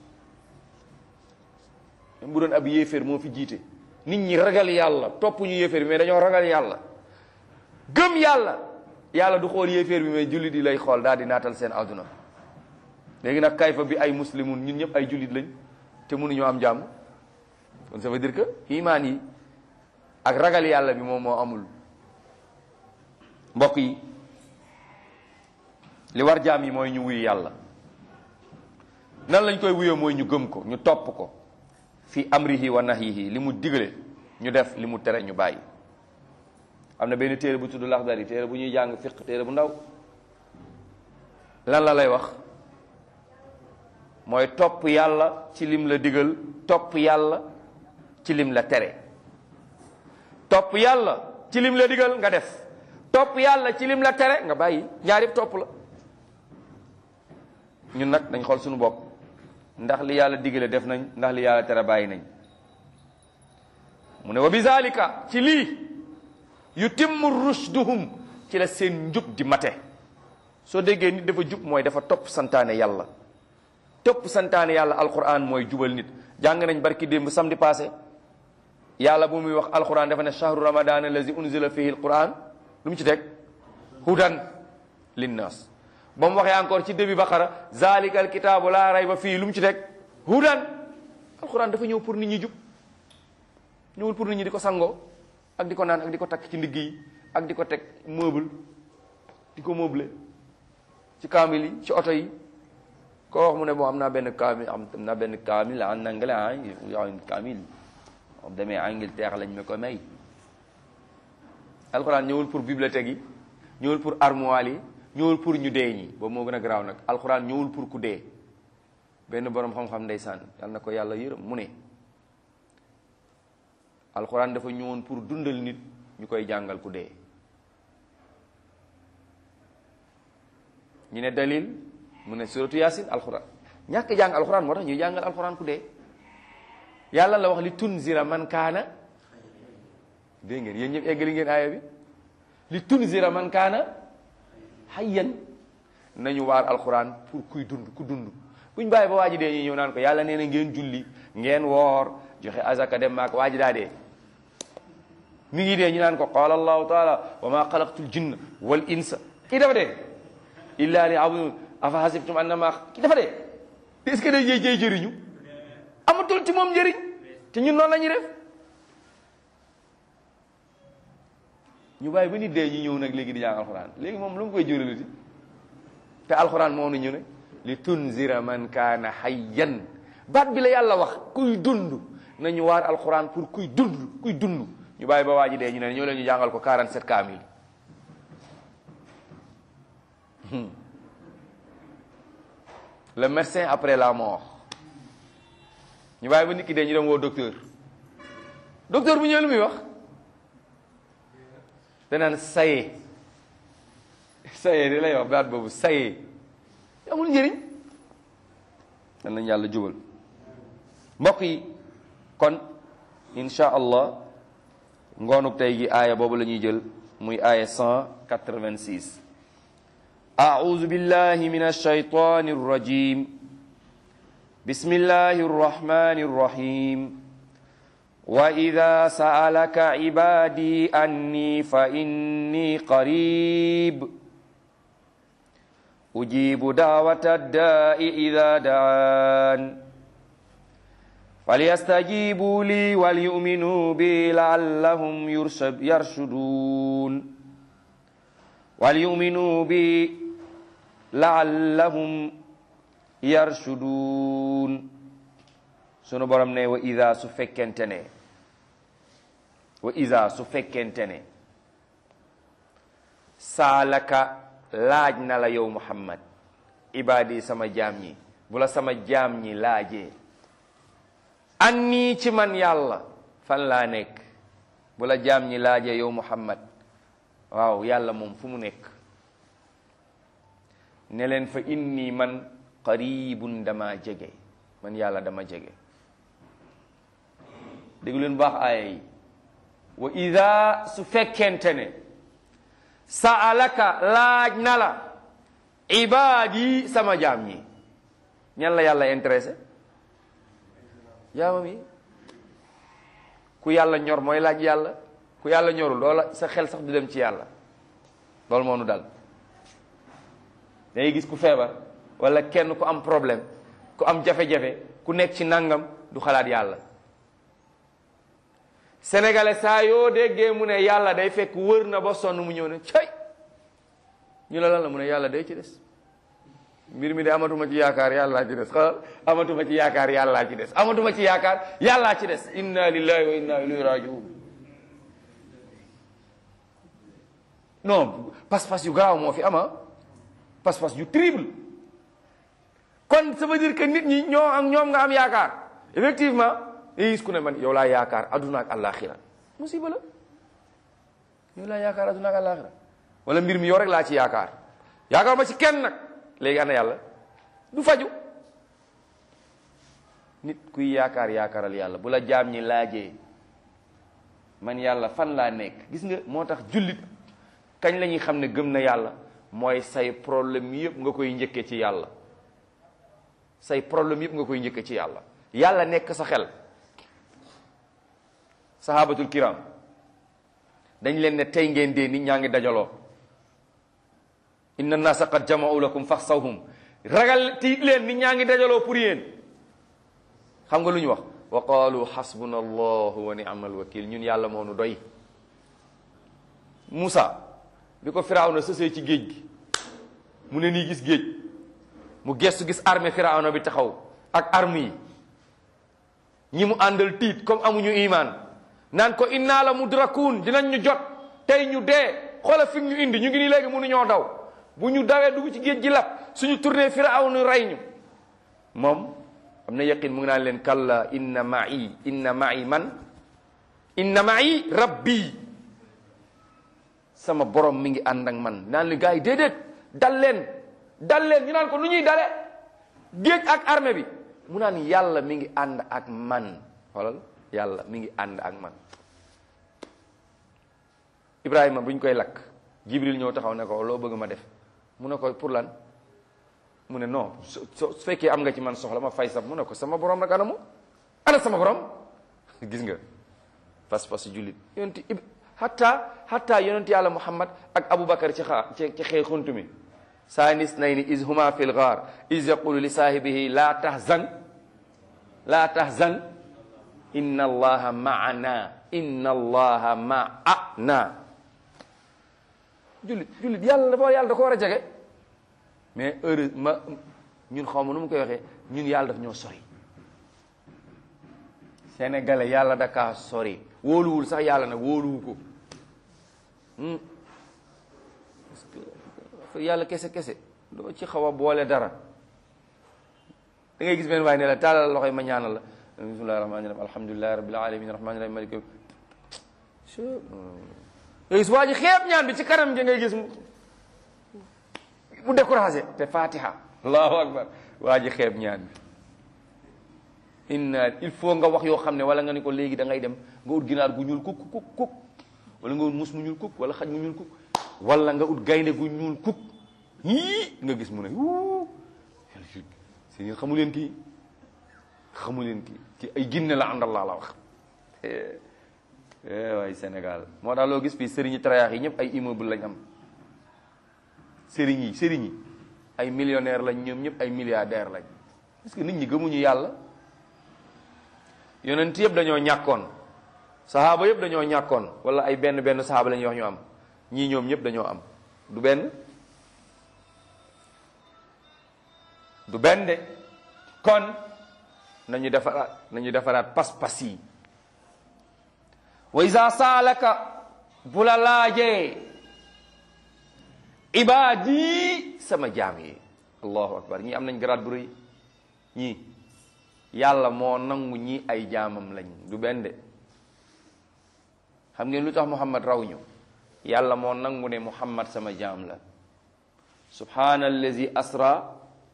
même bu doon ab yéeféer moo fi jiite nit ñi ragal yàlla topp ñu yéeféer bi mais dañoo ragal yàlla gëm yàlla yàlla du xool yéeféer bi mais jullit yi lay xool daal di naatal seen àdduna léegi nag kayfa bi ay muslimun ñun ñëpp ay jullit lañ te mënuñoo am jàmm kon ça veut dire que imaan yi ak ragal yàlla bi moom moo amul mbokk yi li war jaam yi mooy ñu wuyu yàlla nan lañ koy wuyoo mooy ñu gëm ko ñu topp ko fi amrihi wa nahyihi li mu digale ñu def li mu tere ñu bàyyi am na benn téere bu tudd Laxdari téere bu ñuy jàng fiq téere bu ndaw lan la lay wax mooy topp yàlla ci lim la digal topp yàlla ci lim la tere topp yàlla ci lim la digal nga def topp yàlla ci lim la tere nga bàyyi ñaar yëpp topp la ñun nag dañ xool suñu bopp ndax li yàlla digale def nañ ndax li yàlla tere bàyyi nañ mu ne wa bi zalika ci lii yutimmu rushduhum ci la seen njub di mate soo déggee nit dafa jub mooy dafa topp santaane yàlla topp santaane yàlla alquran mooy jubal nit jàng nañ barki démb samedi passé yàlla bu muy wax alquran dafa ne shahru ramadan allazi unzila fihi alquran lu mu ci teg hudan linnas ba mu waxee encore ci début baqara zalika alkitaabu laa rayba fii lu mu ci teg hudan alquran dafa ñëw pour nit ñi jub ñëwul pour nit ñi di ko sangoo ak di ko naan ak di ko takk ci ndigg yi ak di ko teg meuble di ko meuble ci kaamil yi ci oto yi koo wax mu ne bon am naa benn kaamil am naa benn kaamil en anglais ah kaamil moom demee Angleterre lañ ma ko may alquran ñëwul pour bibliothèque yi ñëwul pour armoire yi ñëwul pour ñu dee ñi boobu moo gën a garaaw nag alquran ñëwul pour ku dee benn borom xam-xam ndeysaan yal na ko yàlla yërëm mu ne alquran dafa ñëwoon pour dundal nit ñu koy jàngal ku dee ñu ne dalil mu ne suratu yasin alquran ñàkk jàng alquran moo tax ñuy jàngal alquran ku dee yàlla la wax li tunzira man kaana dégg ngeen yéen ñëpp eggali ngeen aaya bi li tunzira man kaana hayyan nañu waar alquran pour kuy dund ku dund buñ bàyyi ba waa ji dee ñu ñëw naan ko yàlla nee na ngeen julli ngeen woor joxe azaka dem maak waa ji daa dee mi ngi dee ñu naan ko qaala allahu taala wa ma xalaqtul jinna wal insa kii dafa dee illa li abudun afa hasibtum annama kii dafa dee est-ce que day jëy jëy jëriñu amatul ci moom njëriñ te ñun noonu la ñuy def ñu bàyyi ba nit dee ñu ñëw nag léegi di jàng alxuraan léegi moom lu mu koy juraliti te alxuraan moo nu ñu ne li tunzira man kaana hayyan baat bi la yàlla wax kuy dund nañu waar alxuraan pour kuy dund kuy dund ñu bàyyi ba waa ji dee ñu ne ñoo leen ñu jàngal ko 47 kaamil le médecin après la mort ñu bàyyi ba nit ki dee ñu dem woo docteur docteur bu ñëwee lu muy wax danaan saye saye di lay wax baat boobu saye amul njëriñ dan nañ yàlla jubal mbokk yi kon insha allah ngoonuk tey gi aaya boobu la ñuy jël muy aaya 186 أعوذ بالله من الشيطان الرجيم بسم الله الرحمن الرحيم وإذا سألك عبادي أني فإني قريب ujibu daawata daai ida daan falyastajibu li walyuminu bi laallahum yarshuduun walyuminu bi laallahum yarshuduun sunu borom ne wa ida su fekkente ne wa ida su fekkente ne saalaka laaj na la yow muhammad ibaadi sama jaam ñi bu la sama jaam ñi laajee annii ci man yàlla fan laa nekk bu la jaam ñi laajee yow muhammad waaw yàlla moom fu mu nekk ne leen fa inni man qaribun dama jege man yàlla dama jege dégg leen baax aaya yi wa ida su fekkente ne saalaka laaj na la ibaadi sama jaam ñi ñan la yàlla intéressé jaamam yi ku yàlla ñor mooy laaj yàlla ku yàlla ñorul loola sa xel sax du dem ci yàlla loolu moo nu dal dangay gis ku feebar wala kenn ku am problème ku am jafe-jafe ku nekk ci nangam du xalaat yàlla sénégalais saa yoo déggee mu ne yàlla day fekk wër na ba sonn mu ñëw ne cay ñu la lan la mu ne yàlla day ci des mbir mi de amatuma ci yaakaar yàllaa ci des xalal amatuma ci yaakaar yàllaa ci des amatuma ci yaakaar yàllaa ci des inna lillahi wa inna ilayhi rajiun non pas-pas yu garaaw moo fi ama pas-pas yu terrible kon ça veut dire que nit ñi ñoo am ñoom nga am yaakaar effectivement gis ku ne man yow laa yaakaar adduna ak àllaaxira musiba la yow laa yaakaar adduna ak àllaaxira wala mbir mi yow rek laa ci yaakaar yaakaar ma ci kenn nag léegi ana yàlla du faju nit kuy yaakaar yaakaaral yàlla bu la jaam ñi laajee man yàlla fan laa nekk gis nga moo tax jullit kañ la ñuy xam ne gëm na yàlla mooy say problème yëpp nga koy njëkke ci yàlla say problème yëpp nga koy njëkke ci yàlla yàlla nekk sa xel sahabatul kiram dañ leen ne tey ngeen dee nit ñaa ngi dajaloo inna naasa qad jama'u lakum faxsawhum ragal tiit leen nit ñaa ngi dajaloo pour yéen xam nga lu ñu wax wa qaalu xasbuna allahu wa ni'mal wakil ñun yàlla moo nu doy Moussa bi ko firawna sësee ci géej gi mu ne nii gis géej mu gestu gis armée firawna bi taxaw ak arme yi ñi mu àndal tiit comme amuñu iman naan ko inna la mudrakuun dinañ ñu jot tey ñu dee xoola fi ñu indi ñu ngi nii léegi mënuñoo daw bu ñu dawee dugg ci géej gi lap suñu tourné firawna rey ñu moom am na yaqin mu ngi naan leen kalla inna ma'i inna ma'i man inna ma'i rabbi sama borom mi ngi ànd ak man naan leen gars yi déedéet dal leen dal leen ñu naan ko nu ñuy dale géej ak armée bi mu naan yàlla mi ngi ànd ak man xoolal yàlla mi ngi ànd ak man Ibrahima bu ñu koy lakk Jibril ñëw taxaw ne ko loo bëgg ma def mu ne ko pour lan mu ne non su su fekkee am nga ci man soxla ma fay sab mu ne ko sama borom nag anamu ana sama borom gis nga pas-pas jullit yonent ib hatta hatta yonent yàlla Muhammad ak Aboubacar ci xaa ci ci xëy xuntu mi saanis nay ni is huma fil gaar is yaqulu li saahibihi laa tahzan laa tahzan inna allaha maana inna allaha maana jullit jullit yàlla dafa yàlla da ko war a jege mais heure ma ñun xaw ma nu mu koy waxee ñun yàlla daf ñoo sori sénégalais yàlla da kaa sori wóoluwul sax yàlla nag wóoluwu ko parce que yàlla kese kese doo ci xaw a boole dara da ngay gis benn waaye ne la taalal loxoy ma ñaanal la bismillahi rahmani rahim alhamdulillahi rabbil alamin rahmani rahim malik nga gis waa ji xeeb ñaan bi ci kanam gi ngay gis mu découragé te fatiha allahu akbar waa ji xeeb ñaan bi inna il faut nga wax yoo xam ne wala nga ni ko léegi da ngay dem nga ut ginaar gu ñuul kuk kuk kuk wala nga ut mus mu ñuul kuk wala xaj mu ñuul kuk wala nga ut gaynde gu ñuul kuk yii nga gis mu ne wuu si ngeen xamu leen kii xamu leen kii ci ay ginne la àndal laa la wax waay Sénégal moo tax loo gis fii sëriñi tarayaax yi ñëpp ay immeuble lañ am sëriñ yi sëriñ yi ay millionnaire lañ ñoom ñëpp ay milliardaire lañ parce que nit ñi gëmuñu yàlla yonent yëpp dañoo ñàkkoon saxaaba yëpp dañoo ñàkkoon wala ay benn benn saxaaba la ñuy wax ñu am ñii ñoom ñëpp dañoo am du benn du benn de kon nañu defaraat nañu defaraat pas-pas yi wa isa saalaka bu la laajee ibaadi sama jaam yi allahu akbar ñii am nañ garaat bu rëy ñii yàlla moo nangu ñii ay jaamam lañ du benn de xam ngeen lu tax muhammad raw ñu yàlla moo nangu ne muhammad sama jaam la subhana allazi asra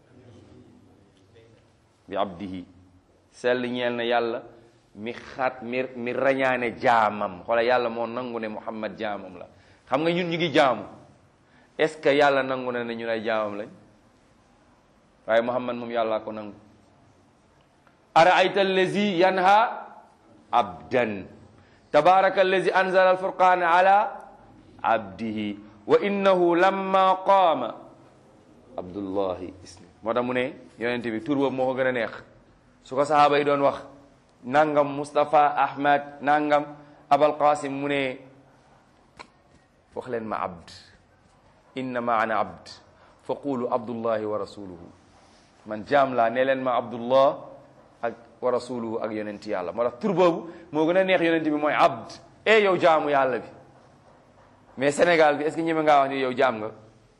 bi abdihi sell ñeel na yàlla mi xaat mi mi rañaane jaamam xoola yàlla moo nangu ne muhammad jaamam la xam nga ñun ñu ngi jaamu est ce que yàlla nangu na ne ñun ay jaamam lañ waaye muhammad moom yàlla ko nangu araayta allazi yanha abdan tabaraka allazi anzala alfurqana ala abdihi wa innahu lamma qaama abdullahi ismi moo tax mu ne yonente bi tur boobu moo ko gën a neex su ko sahaaba yi doon wax nangam Mustapha Ahmad nangam Abal Qasim mu ne wax leen ma abd innama ana abd fa qulu abdullahi wa rasuluhu man jaam laa ne leen ma abdullah ak wa rasuluhu ak yonent yàlla moo tax tur boobu moo gën a neex yonent bi mooy abd e yow jaamu yàlla bi mais Sénégal bi est-ce que ñeme ngaa wax ni yow jaam nga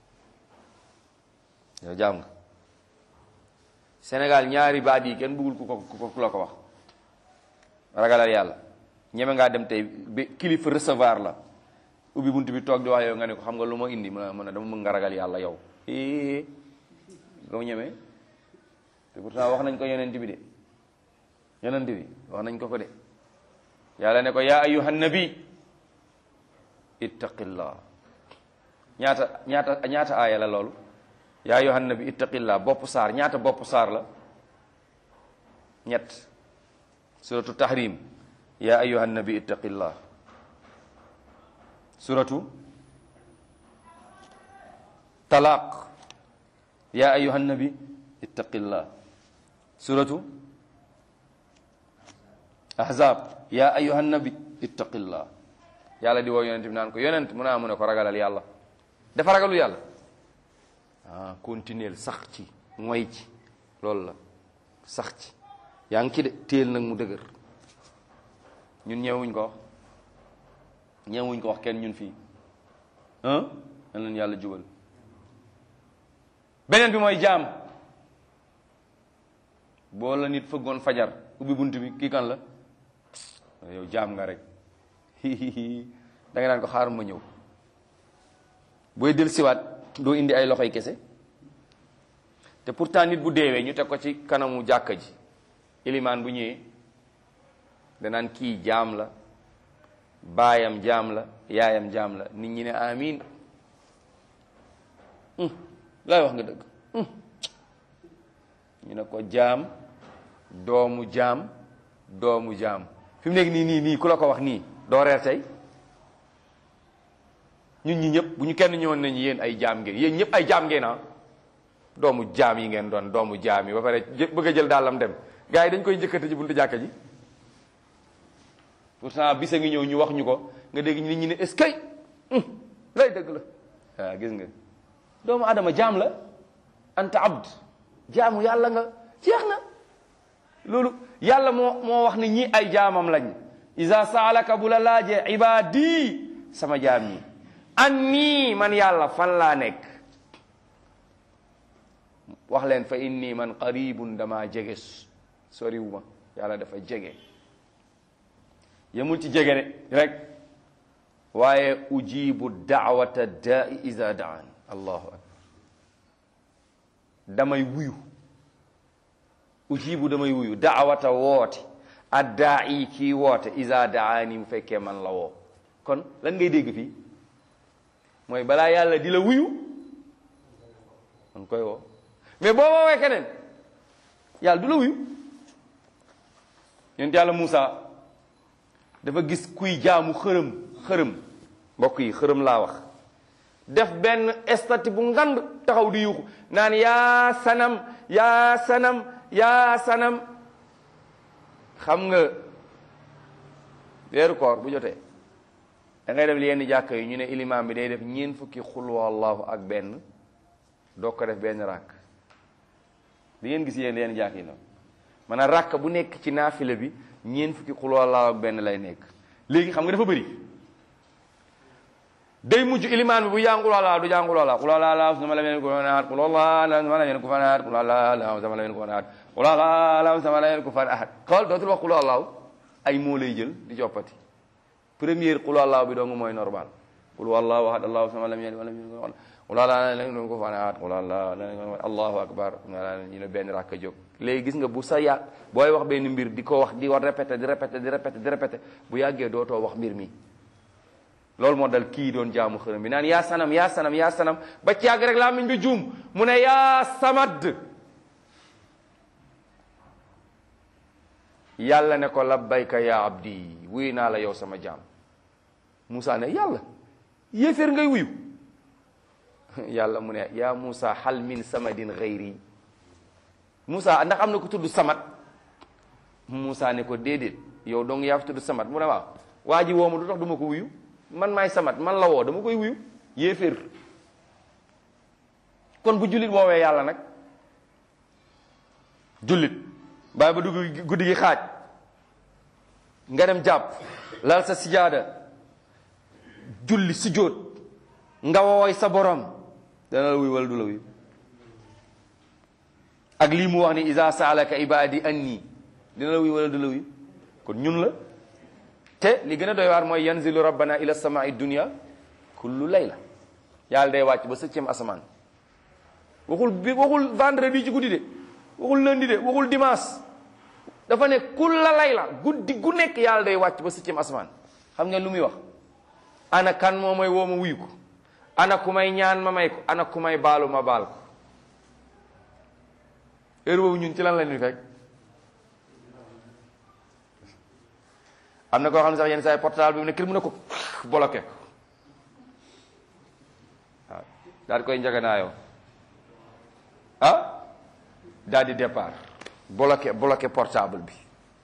yow jaam nga Sénégal ñaari baat yi kenn bëggul ku ko ku la ko wax ragalal yàlla ñeme ngaa dem tey bi kilifa recevoir la ubbi bunt bi toog di wax yow nga ne ko xam nga lu ma indi mën a mën a dama mën nga ragal yàlla yow eh nga ñeme te pourtant wax nañ ko yonent bi de yonent bi wax nañ ko ko de yàlla ne ko yaa ayyuhan nabi ittaqillah ñaata ñaata ñaata aaya la loolu yaa ayyuhan nabi ittaqillah bopp saar ñaata bopp saar la ñett suratu tahrim yaa ayyuhan nabi ittaqillah suratu talaq yaa ayyuhan nabi ittaqillah suratu ahzab yaa ayyuhan nabi ittaqillah yàlla di woo yonent bi naan ko yonent mu naa mu ne ko ragalal yàlla dafa ragalul yàlla ah continuer sax ci ngoy ci loolu la sax ci yaa ngi ci de téel nag mu dëgër ñun ñëwuñ ko wax ñëwuñ ko wax kenn ñun fii ah nan leen yàlla jubal beneen bi mooy jaam boo la nit fëggoon fajar ubbi bunt bi kii kan la yow jaam nga rek da nga naan ko xaaral ma ñëw booy del siwaat doo indi ay loxoy kese te pourtant nit bu deewee ñu teg ko ci kanamu jàkka ji ilimaan bu ñëwee danaan kii jaam la baayam jaam la yaayam jaam la nit ñi ne amin laay wax nga dëgg ñu ne ko jaam doomu jaam doomu jaam fi mu nekk nii nii nii ku la ko wax nii doo reer tey ñun ñi ñëpp bu ñu kenn ñëwoon nañu yéen ay jaam ngeen yéen ñëpp ay jaam ngeen ah doomu jaam yi ngeen doon doomu jaam yi ba pare bëgg a jël daalam dem gars yi dañ koy njëkkate ci buntu jàkka ji pourtant bisa ngi ñëw ñu wax ñu ko nga dégg nit ñi ne est-ce que lay dëgg la waaw gis nga doomu adama jaam la anta abd jaamu yàlla nga jeex na loolu yàlla moo moo wax ne ñi ay jaamam lañ isa saalaka bu la laajee ibaadi sama jaam yi an nii man yàlla fan laa nekk wax leen fa inni man qaribun dama jege soriwuma yàlla dafa jege yemul ci jege de rek waaye ujibu daawata daai isa daan allahu akbar damay wuyu ujibu damay wuyu daawata woote addaa i kii woote isa daani mu fekkee man la woo kon lan ngay dégg fii mooy balaa yàlla di la wuyu man koy woo mais boo woowee keneen yàlla du la wuyu yonent yàlla Muusa dafa gis kuy jaamu xërëm xërëm mbokk yi xërëm laa wax def benn estati bu ngand taxaw di yuuxu naan yaa sanam yaa sanam yaa sanam xam nga weeru koor bu jotee da ngay def li yenn jàkka yi ñu ne ilimaam bi day def ñeen fukki xul wallahu ak benn doo ko def benn ràkk di ngeen gis yéen yenn jàkk yi noonu maanaam ràkk bu nekk ci naafila bi ñeen fukki xul wallahu ak benn lay nekk léegi xam nga dafa bëri day mujj ilimaan bi bu jàng xul wallahu du jàng xul wallahu xul wallahu sama la leen ko fanaat xul wallahu sama la leen ko fanaat xul wallahu sama la leen ko fanaat xul wallahu sama la leen ko fanaat xool dootul wax xul wallahu ay moo lay jël di coppati première xul wallahu bi dong mooy normal xul wallahu ahad allahu sama lam yalid walam yulad wala la leen ko fanaat wala allahu akbar ñu ne benn rakk jóg léegi gis nga bu sa yàgg booy wax benn mbir di ko wax di war répété di répété di répété di répété bu yàggee dootoo wax mbir mi loolu moo dal kii doon jaamu xërëm bi naan yaa sanam yaa sanam yaa sanam ba ci yàgg rek laa miñ bi juum mu ne yaa samad yàlla ne ko labbayka ya abdi wuyu naa la yow sama jaam Moussa ne yàlla yéeféer ngay wuyu yàlla mu ne yaa Moussa hal min samadin xayri Moussa ndax am na ko tudd samat Moussa ne ko déedéet yow dong yaa fi tudd samat mu ne waaw waa ji woo ma du tax du ma ko wuyu man maay samat man la woo dama koy wuyu yéeféer kon bu jullit woowee yàlla nag jullit bàyyi ba dugg guddi gi xaaj nga dem jàpp lal sa sijaada julli sujjóot nga wooy sa borom dana la wuyu wala du la wuyu ak lii mu wax ni isa saalaka ibadi anni dina la wuyu wala du la wuyu kon ñun la te li gën a doy waar mooy yanzilu rabbana ila samai dunia kullu layla yàlla day wàcc ba septième asamaan waxul bi waxul vendredi ci guddi de waxul lundi de waxul dimanche dafa ne kulla layla guddi gu nekk yàlla day wàcc ba septième asamaan xam ngeen lu muy wax ana kan moo may woo ma wuyu ko ana ku may ñaan ma may ko ana ku may baalu ma baal ko heure boobu ñun ci lan la ñuy fekk am na koo xam ne sax yenn saa yi portable bi mu ne kër mu ne ko bloqué ko waaw daal di koy njaganaayoo ah daal di départ bloqué bloqué portable bi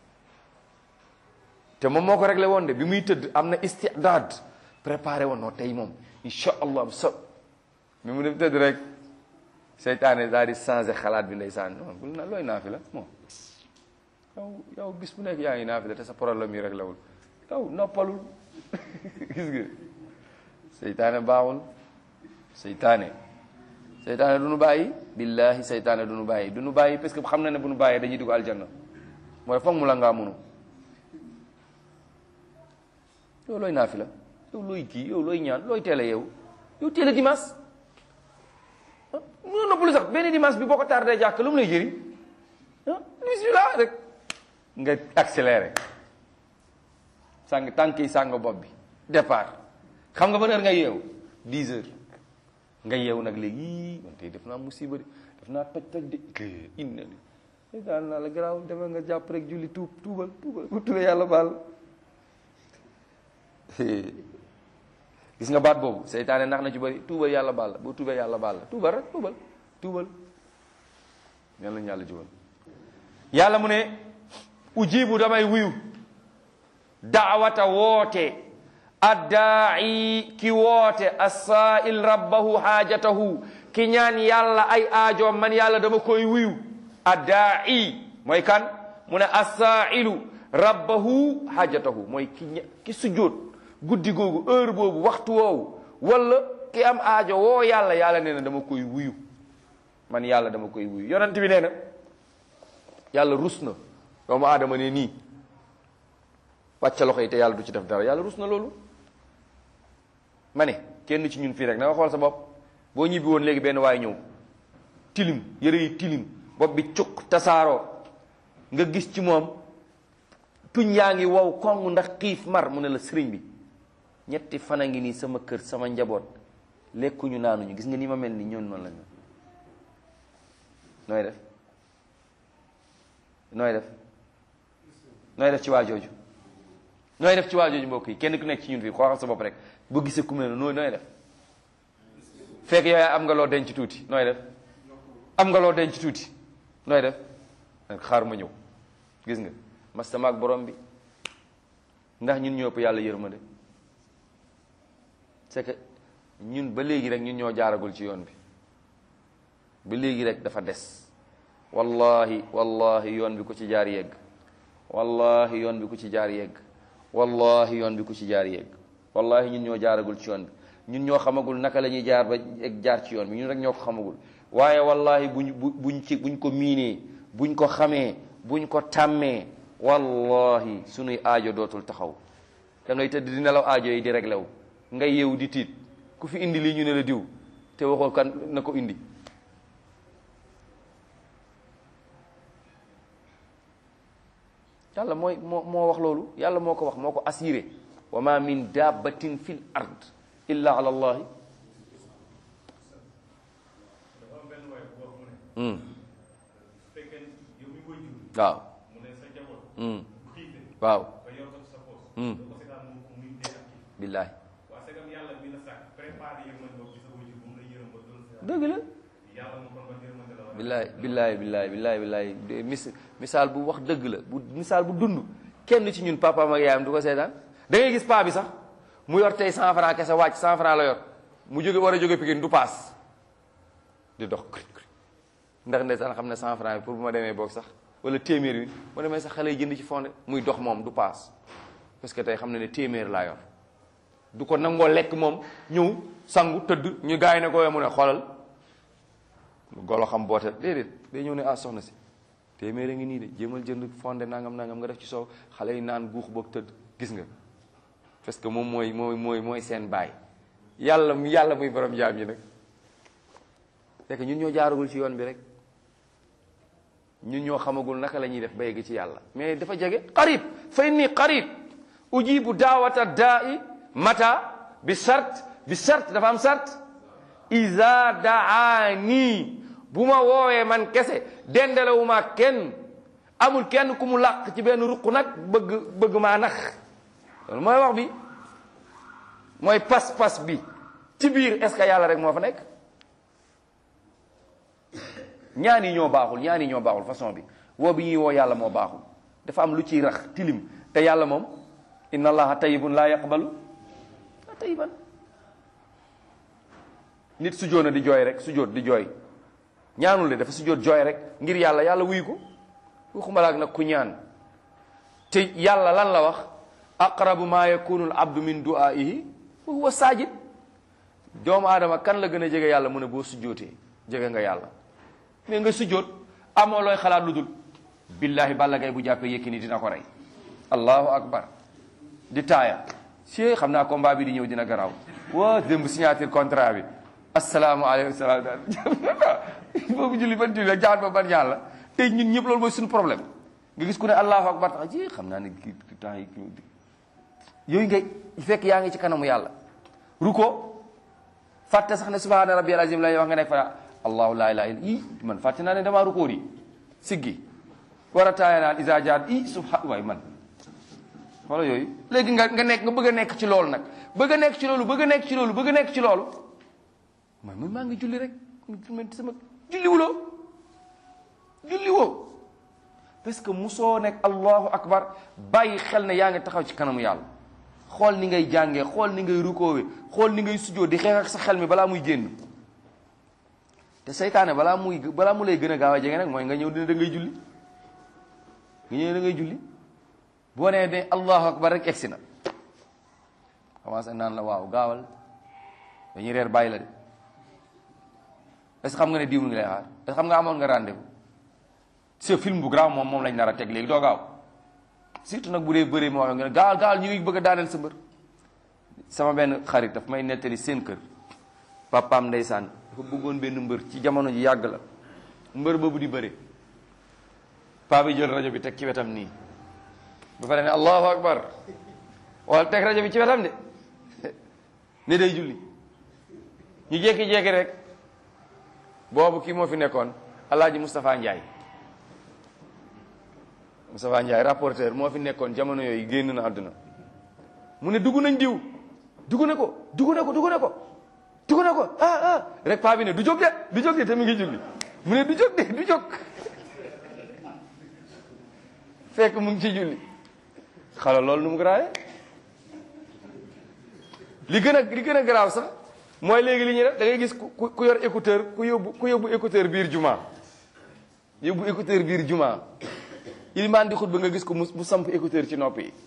te moom moo ko réglé woon de bi muy tëdd am na istidaad préparé woon noo tey moom incha allah bu sob mi mu dem tëdd rek seytaane daal di changé xalaat bi ndeysaan non bul na looy naafi la bon yow yow bis bu nekk yaa ngi naafi la te sa problème yi rek lawul yow noppalul gis nga seytaane baaxul seytaane seytaane du nu bàyyi billahi seytaane du nu bàyyi du nu bàyyi parce que xam na ne bu nu bàyyee dañuy dugg aljanna mooy foog mu la ngaa munu yow looy naafi la yow looy kii yow looy ñaan looy teel a yow yow teel a dimanche ah mënoo noppalu sax benn dimanche bi boo ko tardé jàkk lu mu lay jëriñ ah bismillah rek nga accéléré sàng tànk yi sàng bopp bi départ xam nga ban heure nga yeewu 10 heures nga yeewu nag léegi yii man tey def naa musiba de def naa toj toj de inna li daal naa la garaaw demal nga jàpp rek julli tuub tuubal tuubal bu tuubee yàlla baal gis nga baat boobu seytaane nax na ci bëri tuubal yàlla baal la boo tuubee yàlla baal la tuubal rek tuubal tuubal ñan lañu yàlla jubal yàlla mu ne ujibu damay wuyu daawata woote addaa'i ki woote assaa'il rabbahu haajatahu ki ñaan yàlla ay aajoom man yàlla dama koy wuyu addaa'i mooy kan mu ne assaa'ilu rabbahu haajatahu mooy ki ña ki sujjóot guddi googu heure boobu waxtu woowu wala ki am aajo woo yàlla yàlla nee na dama koy wuyu man yàlla dama koy wuyu yonent bi nee na yàlla rus na doomu aadama ne nii wàcca loxo yi te yàlla du ci def dara yàlla rus na loolu ma ne kenn ci ñun fii rek na nga xool sa bopp boo ñibbi woon léegi benn waay ñëw tilim yëre yi tilim bopp bi cukk tasaaroo nga gis ci moom tuñ yaa ngi wow kong ndax xiif mar mu ne la sëriñ bi ñetti fan a ngi nii sama kër sama njaboot lekkuñu naanuñu gis nga ni ma mel ni ñoon noonu la ñu nooy def nooy def nooy def ci waa jooju nooy def ci waa jooju mbokk yi kenn ku nekk ci ñun fii xoolal sa bopp rek boo gisee ku mel ne nooy nooy def fekk yow am nga loo denc tuuti nooy def am nga loo denc tuuti nooy def xaar ma ñëw gis nga mastama ak borom bi ndax ñun ñoo ëpp yàlla yërmande c'est que ñun ba léegi rek ñun ñoo jaaragul ci yoon bi ba léegi rek dafa des wallahi wallahi yoon bi ku ci jaar yegg wallahi yoon bi ku ci jaar yegg wallahi yoon bi ku ci jaar yegg wallahi ñun ñoo jaaragul ci yoon bi ñun ñoo xamagul naka la ñuy jaar ba egg jaar ci yoon bi ñun rek ñoo ko xamagul waaye wallahi buñ bu buñ ci buñ ko miinee buñ ko xamee buñ ko tàmmee wallahi sunuy aajo dootul taxaw da ngay tëdd di nelaw aajo yi di réglé wu ngay yeewu di tiit ku fi indi lii ñu ne la diw te waxoo kan na ko indi yàlla mooy moo moo wax loolu yàlla moo ko wax moo ko assuré wa ma min dabbatin fil ard illa ala allahi waaw waaw billaahi dëgg la billaay billaay billaay billaay billaay mis misaal bu wax dëgg la bu misaal bu dund kenn ci ñun papaam ak yaayam du ko seetaan da ngay gis paa bi sax mu yor tey cent franc kese wàcc cent franc la yor mu jóge war a jóge Pikine du paas di dox ndax ndeysaan xam ne cent franc bi pour bu ma demee boog sax wala téeméer bi ma demee sax xale yi jënd ci fonde muy dox moom du paas parce que tey xam ne ne téeméer laa yor du ko nangoo lekk moom ñëw sangu tëdd ñu gaay ne ko mu ne xoolal golo xam boote déedéet day ñëw ne ah soxna si téeméer a ngi nii de jéemal jënd fonde nangam nangam nga def ci soow xale yi naan guux boog tëdd gis nga parce que moom mooy mooy mooy mooy seen baay yàlla yàlla muy borom jaam ñi nag fekk ñun ñoo jaaragul ci yoon bi rek ñun ñoo xamagul naka la ñuy def ba yegg ci yàlla mais dafa jege qarib fa inni qarib ujibu daawata daa'i mata bi sart bi sart dafa am sart iza daani bu ma woowee man kese dendelewuma kenn amul kenn ku mu làq ci benn ruq nag bëgg bëgg maa nax loolu mooy wax bi mooy pas-pas bi ci biir est-ce que yàlla rek moo fa nekk ñaan yi ñoo baaxul ñaan yi ñoo baaxul façon bi woo bi ñuy woo yàlla moo baaxul dafa am lu ciy rax tilim te yàlla moom inna allaha tayyibun laa yaqbalu tayiban nit sujjóot na di jooy rek sujjóot di jooy ñaanul de dafa sujjóot jooy rek ngir yàlla yàlla wuyu ko waxuma laak nag ku ñaan te yàlla lan la wax aqrabu ma yakunu al abdu min du'aihi wa huwa sajid doomu aadama kan la gën a jege yàlla mu ne boo sujjóotee jege nga yàlla mais nga sujjóot amoo looy xalaat lu dul billahi balla gay bu jàppee Yékini dina ko rey allahu akbar di taaya si xam naa combat bi di ñëw dina garaaw waa démb signature contrat bi asalaamaaleykum salaam boobu julli ban julli la jaan ba ban ñaan la tey ñun ñëpp loolu mooy suñu problème nga gis ku ne allahu akbar tax ji xam naa ne kii temps yi yooyu ngay fekk yaa ngi ci kanamu yàlla ruko fàtte sax ne subhaana rabbiyal azim la wax nga nekk fa allahu laa ilaaha illa i man fàtte naa ne damaa rukoo di siggi war a taaya naan isa jaat i subha waay man wala yooyu léegi nga nga nekk nga bëgg a nekk ci loolu nag bëgg a nekk ci loolu bëgg a nekk ci loolu bëgg a nekk ci loolu man man maa ngi julli rek sama julli wuloo julli woo parce que musoo nekk allahu akbar bàyyi xel ne yaa ngi taxaw ci kanamu yàlla xool ni ngay jàngee xool ni ngay rukoowe xool ni ngay sujoo di xeex ak sa xel mi balaa muy génn te seytaane balaa muy balaa mu lay gën a gaaw a jege nag mooy nga ñëw dina da ngay julli nga ñëw da ngay julli boo nee ne allahu akbar rek egsi na commencé naan la waaw gaawal dañuy reer bàyyi la de est-ce que xam nga ne diw ngi lay xaar est-ce que xam nga amoon nga rendez-vous ce film bu grave moom moom lañ nar a teg léegi doo gaaw surtout nag bu dee bëree moo wax nga ne gaawal gaawal ñu ngi bëgg a daaneel sa mbër sama benn xarit daf may nettali seen kër papaam ndeysaan dafa bëggoon benn mbër ci jamono ji yàgg la mbër boobu di bëre paa bi jël rajo bi teg ci wetam nii ba pare ne allahu akbar wala teg rajo bi ci wetam de ne day julli ñu jékki-jékki rek boobu kii moo fi nekkoon alaaji Moustapha Ndiaye Moustapha Ndiaye rapporteur moo fi nekkoon jamono yooyu génn na àdduna mu ne dugg nañ diw dugg na ko dugg na ko dugg na ko tugu na ko ah ah rek paa bi ne du jóg de du jóg de te mi ngi julli mu ne du jóg de du jóg fekk mu ngi ci julli xala loolu nu mu garaawee li gën a li gën a garaaw sax mooy léegi li ñuy def da ngay gis ku ku yor écouteur ku yóbbu ku yóbbu écouteur biir juma yóbbu écouteur biir juma ilimaan di xutba nga gis ko mu mu samp écouteur ci nopp yi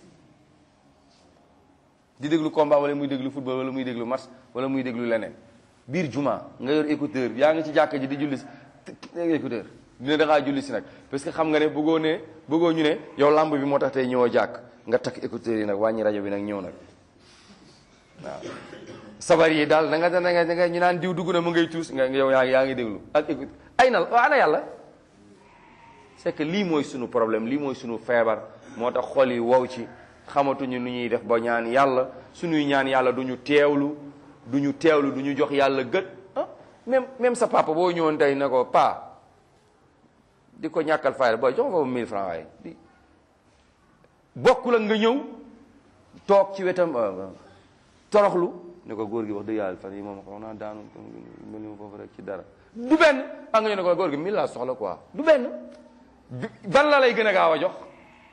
di déglu combat wala muy déglu football wala muy déglu match wala muy déglu leneen biir juma nga yor écouteur yaa ngi ci jàkka ji di julli si écouteur dina da ngaa julli si nag parce que xam nga ne bëggoo ne bëggoo ñu ne yow lamb bi moo tax tey ñëwoo jàkk nga takk écouteur yi nag wàññi rajo bi nag ñëw nag waaw sabar yi daal da nga da nga da nga ñu naan diw dugg na mu ngay tuus nga yow yaa ngi yaa ngi déglu ak écoute ay na ana yàlla c'est que lii mooy sunu problème lii mooy sunu feebar moo tax xol yi wow ci xamatuñu nu ñuy def ba ñaan yàlla suñuy ñaan yàlla du ñu teewlu du ñu teewlu du ñu jox yàlla gët ah même même sa papa boo ñëwoon tey ne ko pa di ko ñàkkal fayda booy jox ko 1000 francs waaye di bokkul ak nga ñëw toog ci wetam toroxlu ne ko góor gi wax dëgg yàlla fan yi moom xam naa daanu mel ni ma foofu rek ci dara du benn a nga ñu ne ko góor gi 1000 laa soxla quoi du benn ban la lay gën a gaaw a jox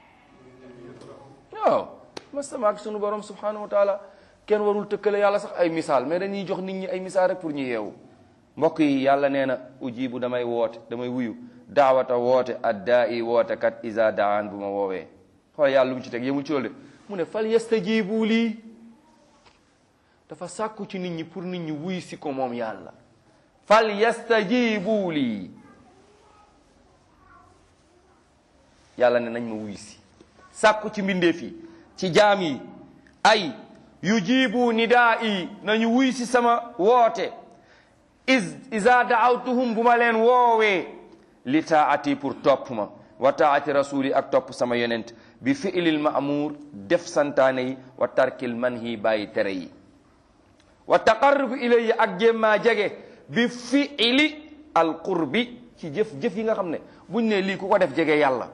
waaw masama ak sunu borom subhanahu wa taala kenn warul tëkkale yàlla sax ay misaal mais dañuy jox nit ñi ay misaal rek pour ñu yeewu mbokk yi yàlla nee na ujibu damay woote damay wuyu daawata woote addaa i woote kat isa daan bu ma woowee xool yàlla lu mu ci teg yemul ci loolu de mu ne fal yastajibu lii dafa sàkku ci nit ñi pour nit ñi wuy si ko moom yàlla fal yastajibu lii yàlla ne nañ ma wuy si sàkku ci mbindeef yi ci jaam yi ay yujibu nidaa yi nañu wuy si sama woote is isa daawtuhum bu ma leen woowee li taati pour topp ma wa taati rasuli ak topp sama yonent bi fi'lil ma'mur def santaane yi wa tarkil manhi bàyyi tere yi wa taqarrubu ilayhi ak jémmaa jege bi fi'li al qurbi ci jëf jëf yi nga xam ne buñ ne lii ku ko def jege yàlla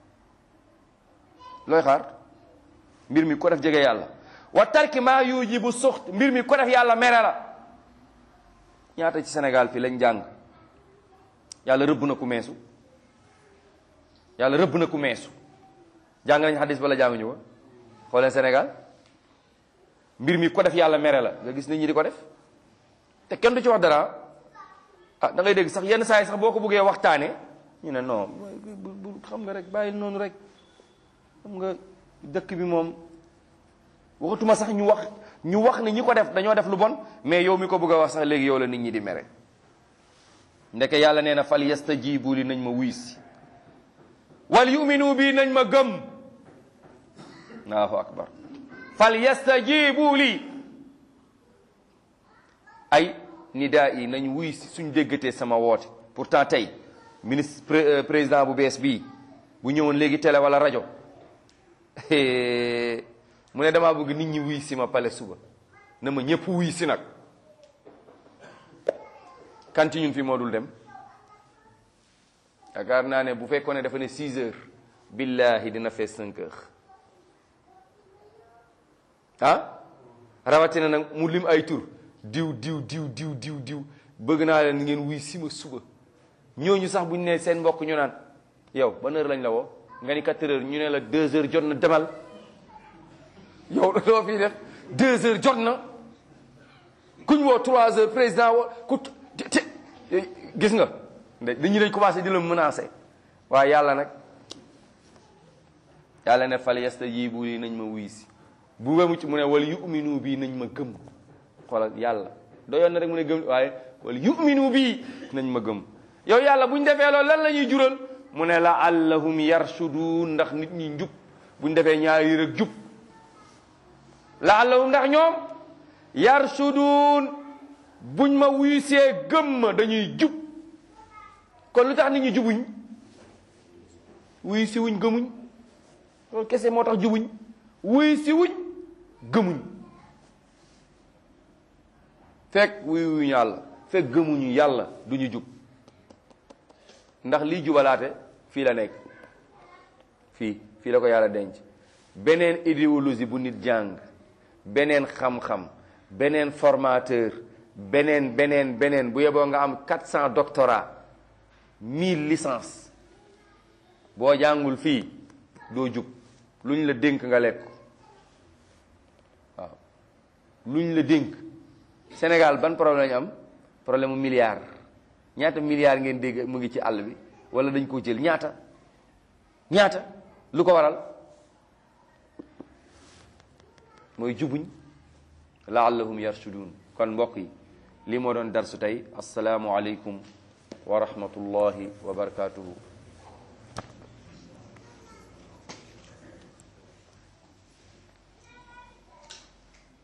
looy xaar mbir mi ko def jege yàlla wa tarki maa yujibu suxt mbir mi ko def yàlla mere la ñaata ci Sénégal fii lañ jàng yàlla rëbb na ku meesu yàlla rëbb na ku meesu jàng nañ xadis bala jànguñu ko xooleen Sénégal mbir mi ko def yàlla mere la nga gis nit ñi di ko def te kenn du ci wax dara ah da ngay dégg sax yenn saa yi sax boo ko buggee waxtaane ñu ne non bu xam nga rek bàyyil noonu rek xam nga dëkk bi moom waxatuma sax ñu wax ñu wax ne ñi ko def dañoo def lu bon mais yow mi ko bëgg a wax sax léegi yow la nit ñi di mere ndeke yàlla nee na fal yastajibu li nañ ma wuy si wal yuminu bi nañ ma gëm allahu akbar fal yastajibu li ay nidaa yi nañ wuy si suñ déggatee sama woote pourtant tey ministre président bu bees bii bu ñëwoon léegi télé wala rajo mu ne damaa bëgg nit ñi wuy si ma pale suba na ma ñëpp wuy si nag kan ci ñun fi moo dul dem yaakaar naa ne bu fekkoon ne dafa ne 6 heures billahi dina fees 5 heures ah rawatina nag mu lim ay tur diw diw diw diw diw diw bëgg naa leen ngeen wuy si ma suba ñooñu sax bu ñu ne seen mbokk ñu naan yow ban heure lañ la woo nga ni 4 heures ñu ne la 2 heures jot na demal yow loo fii def 2 heures jot na kuñ woo 3 heures président woo ku te gis nga dañu dañ commencé di la menacer waaye yàlla nag yàlla ne fal yastajibu li nañ ma wuy si bu nga mucc mu ne wala yuminu bii nañ ma gëm xoolal yàlla doyoon na rek mu ne gëm waaye wala yuminu bii nañ ma gëm yow yàlla buñ defee loolu lan la ñuy jural mu ne la allahum yarshudun ndax nit ñi njub buñ defee ñaari rek jub la allahum ndax ñoom yarshudun buñ ma wuysee gëm ma dañuy jub kon lu tax nit ñi jubuñ wuy si wuñ gëmuñ loolu kese moo tax jubuñ wuy si wuñ gëmuñ fekk wuy wuñ yàlla fekk gëmuñu yàlla duñu jub ndax lii jubalaate fii la nekk fii fii la ko yàlla denc beneen idéologie bu nit jàng beneen xam-xam beneen formateur beneen beneen beneen bu yeboo nga am 400 doctorat 1000 licence boo jàngul fii doo jub luñ la dénk nga lekk waaw luñ la dénk Sénégal ban problème lañu am problème mu milliard ñaata milliards ngeen dégg mu ngi ci àll bi wala dañ ko jël ñaata ñaata lu ko waral mooy jubuñ laallahum yarshudun kon mbokk yi lii moo doon darsu tey asalaamu aleykum wa rahmatullahi wa barakatuhu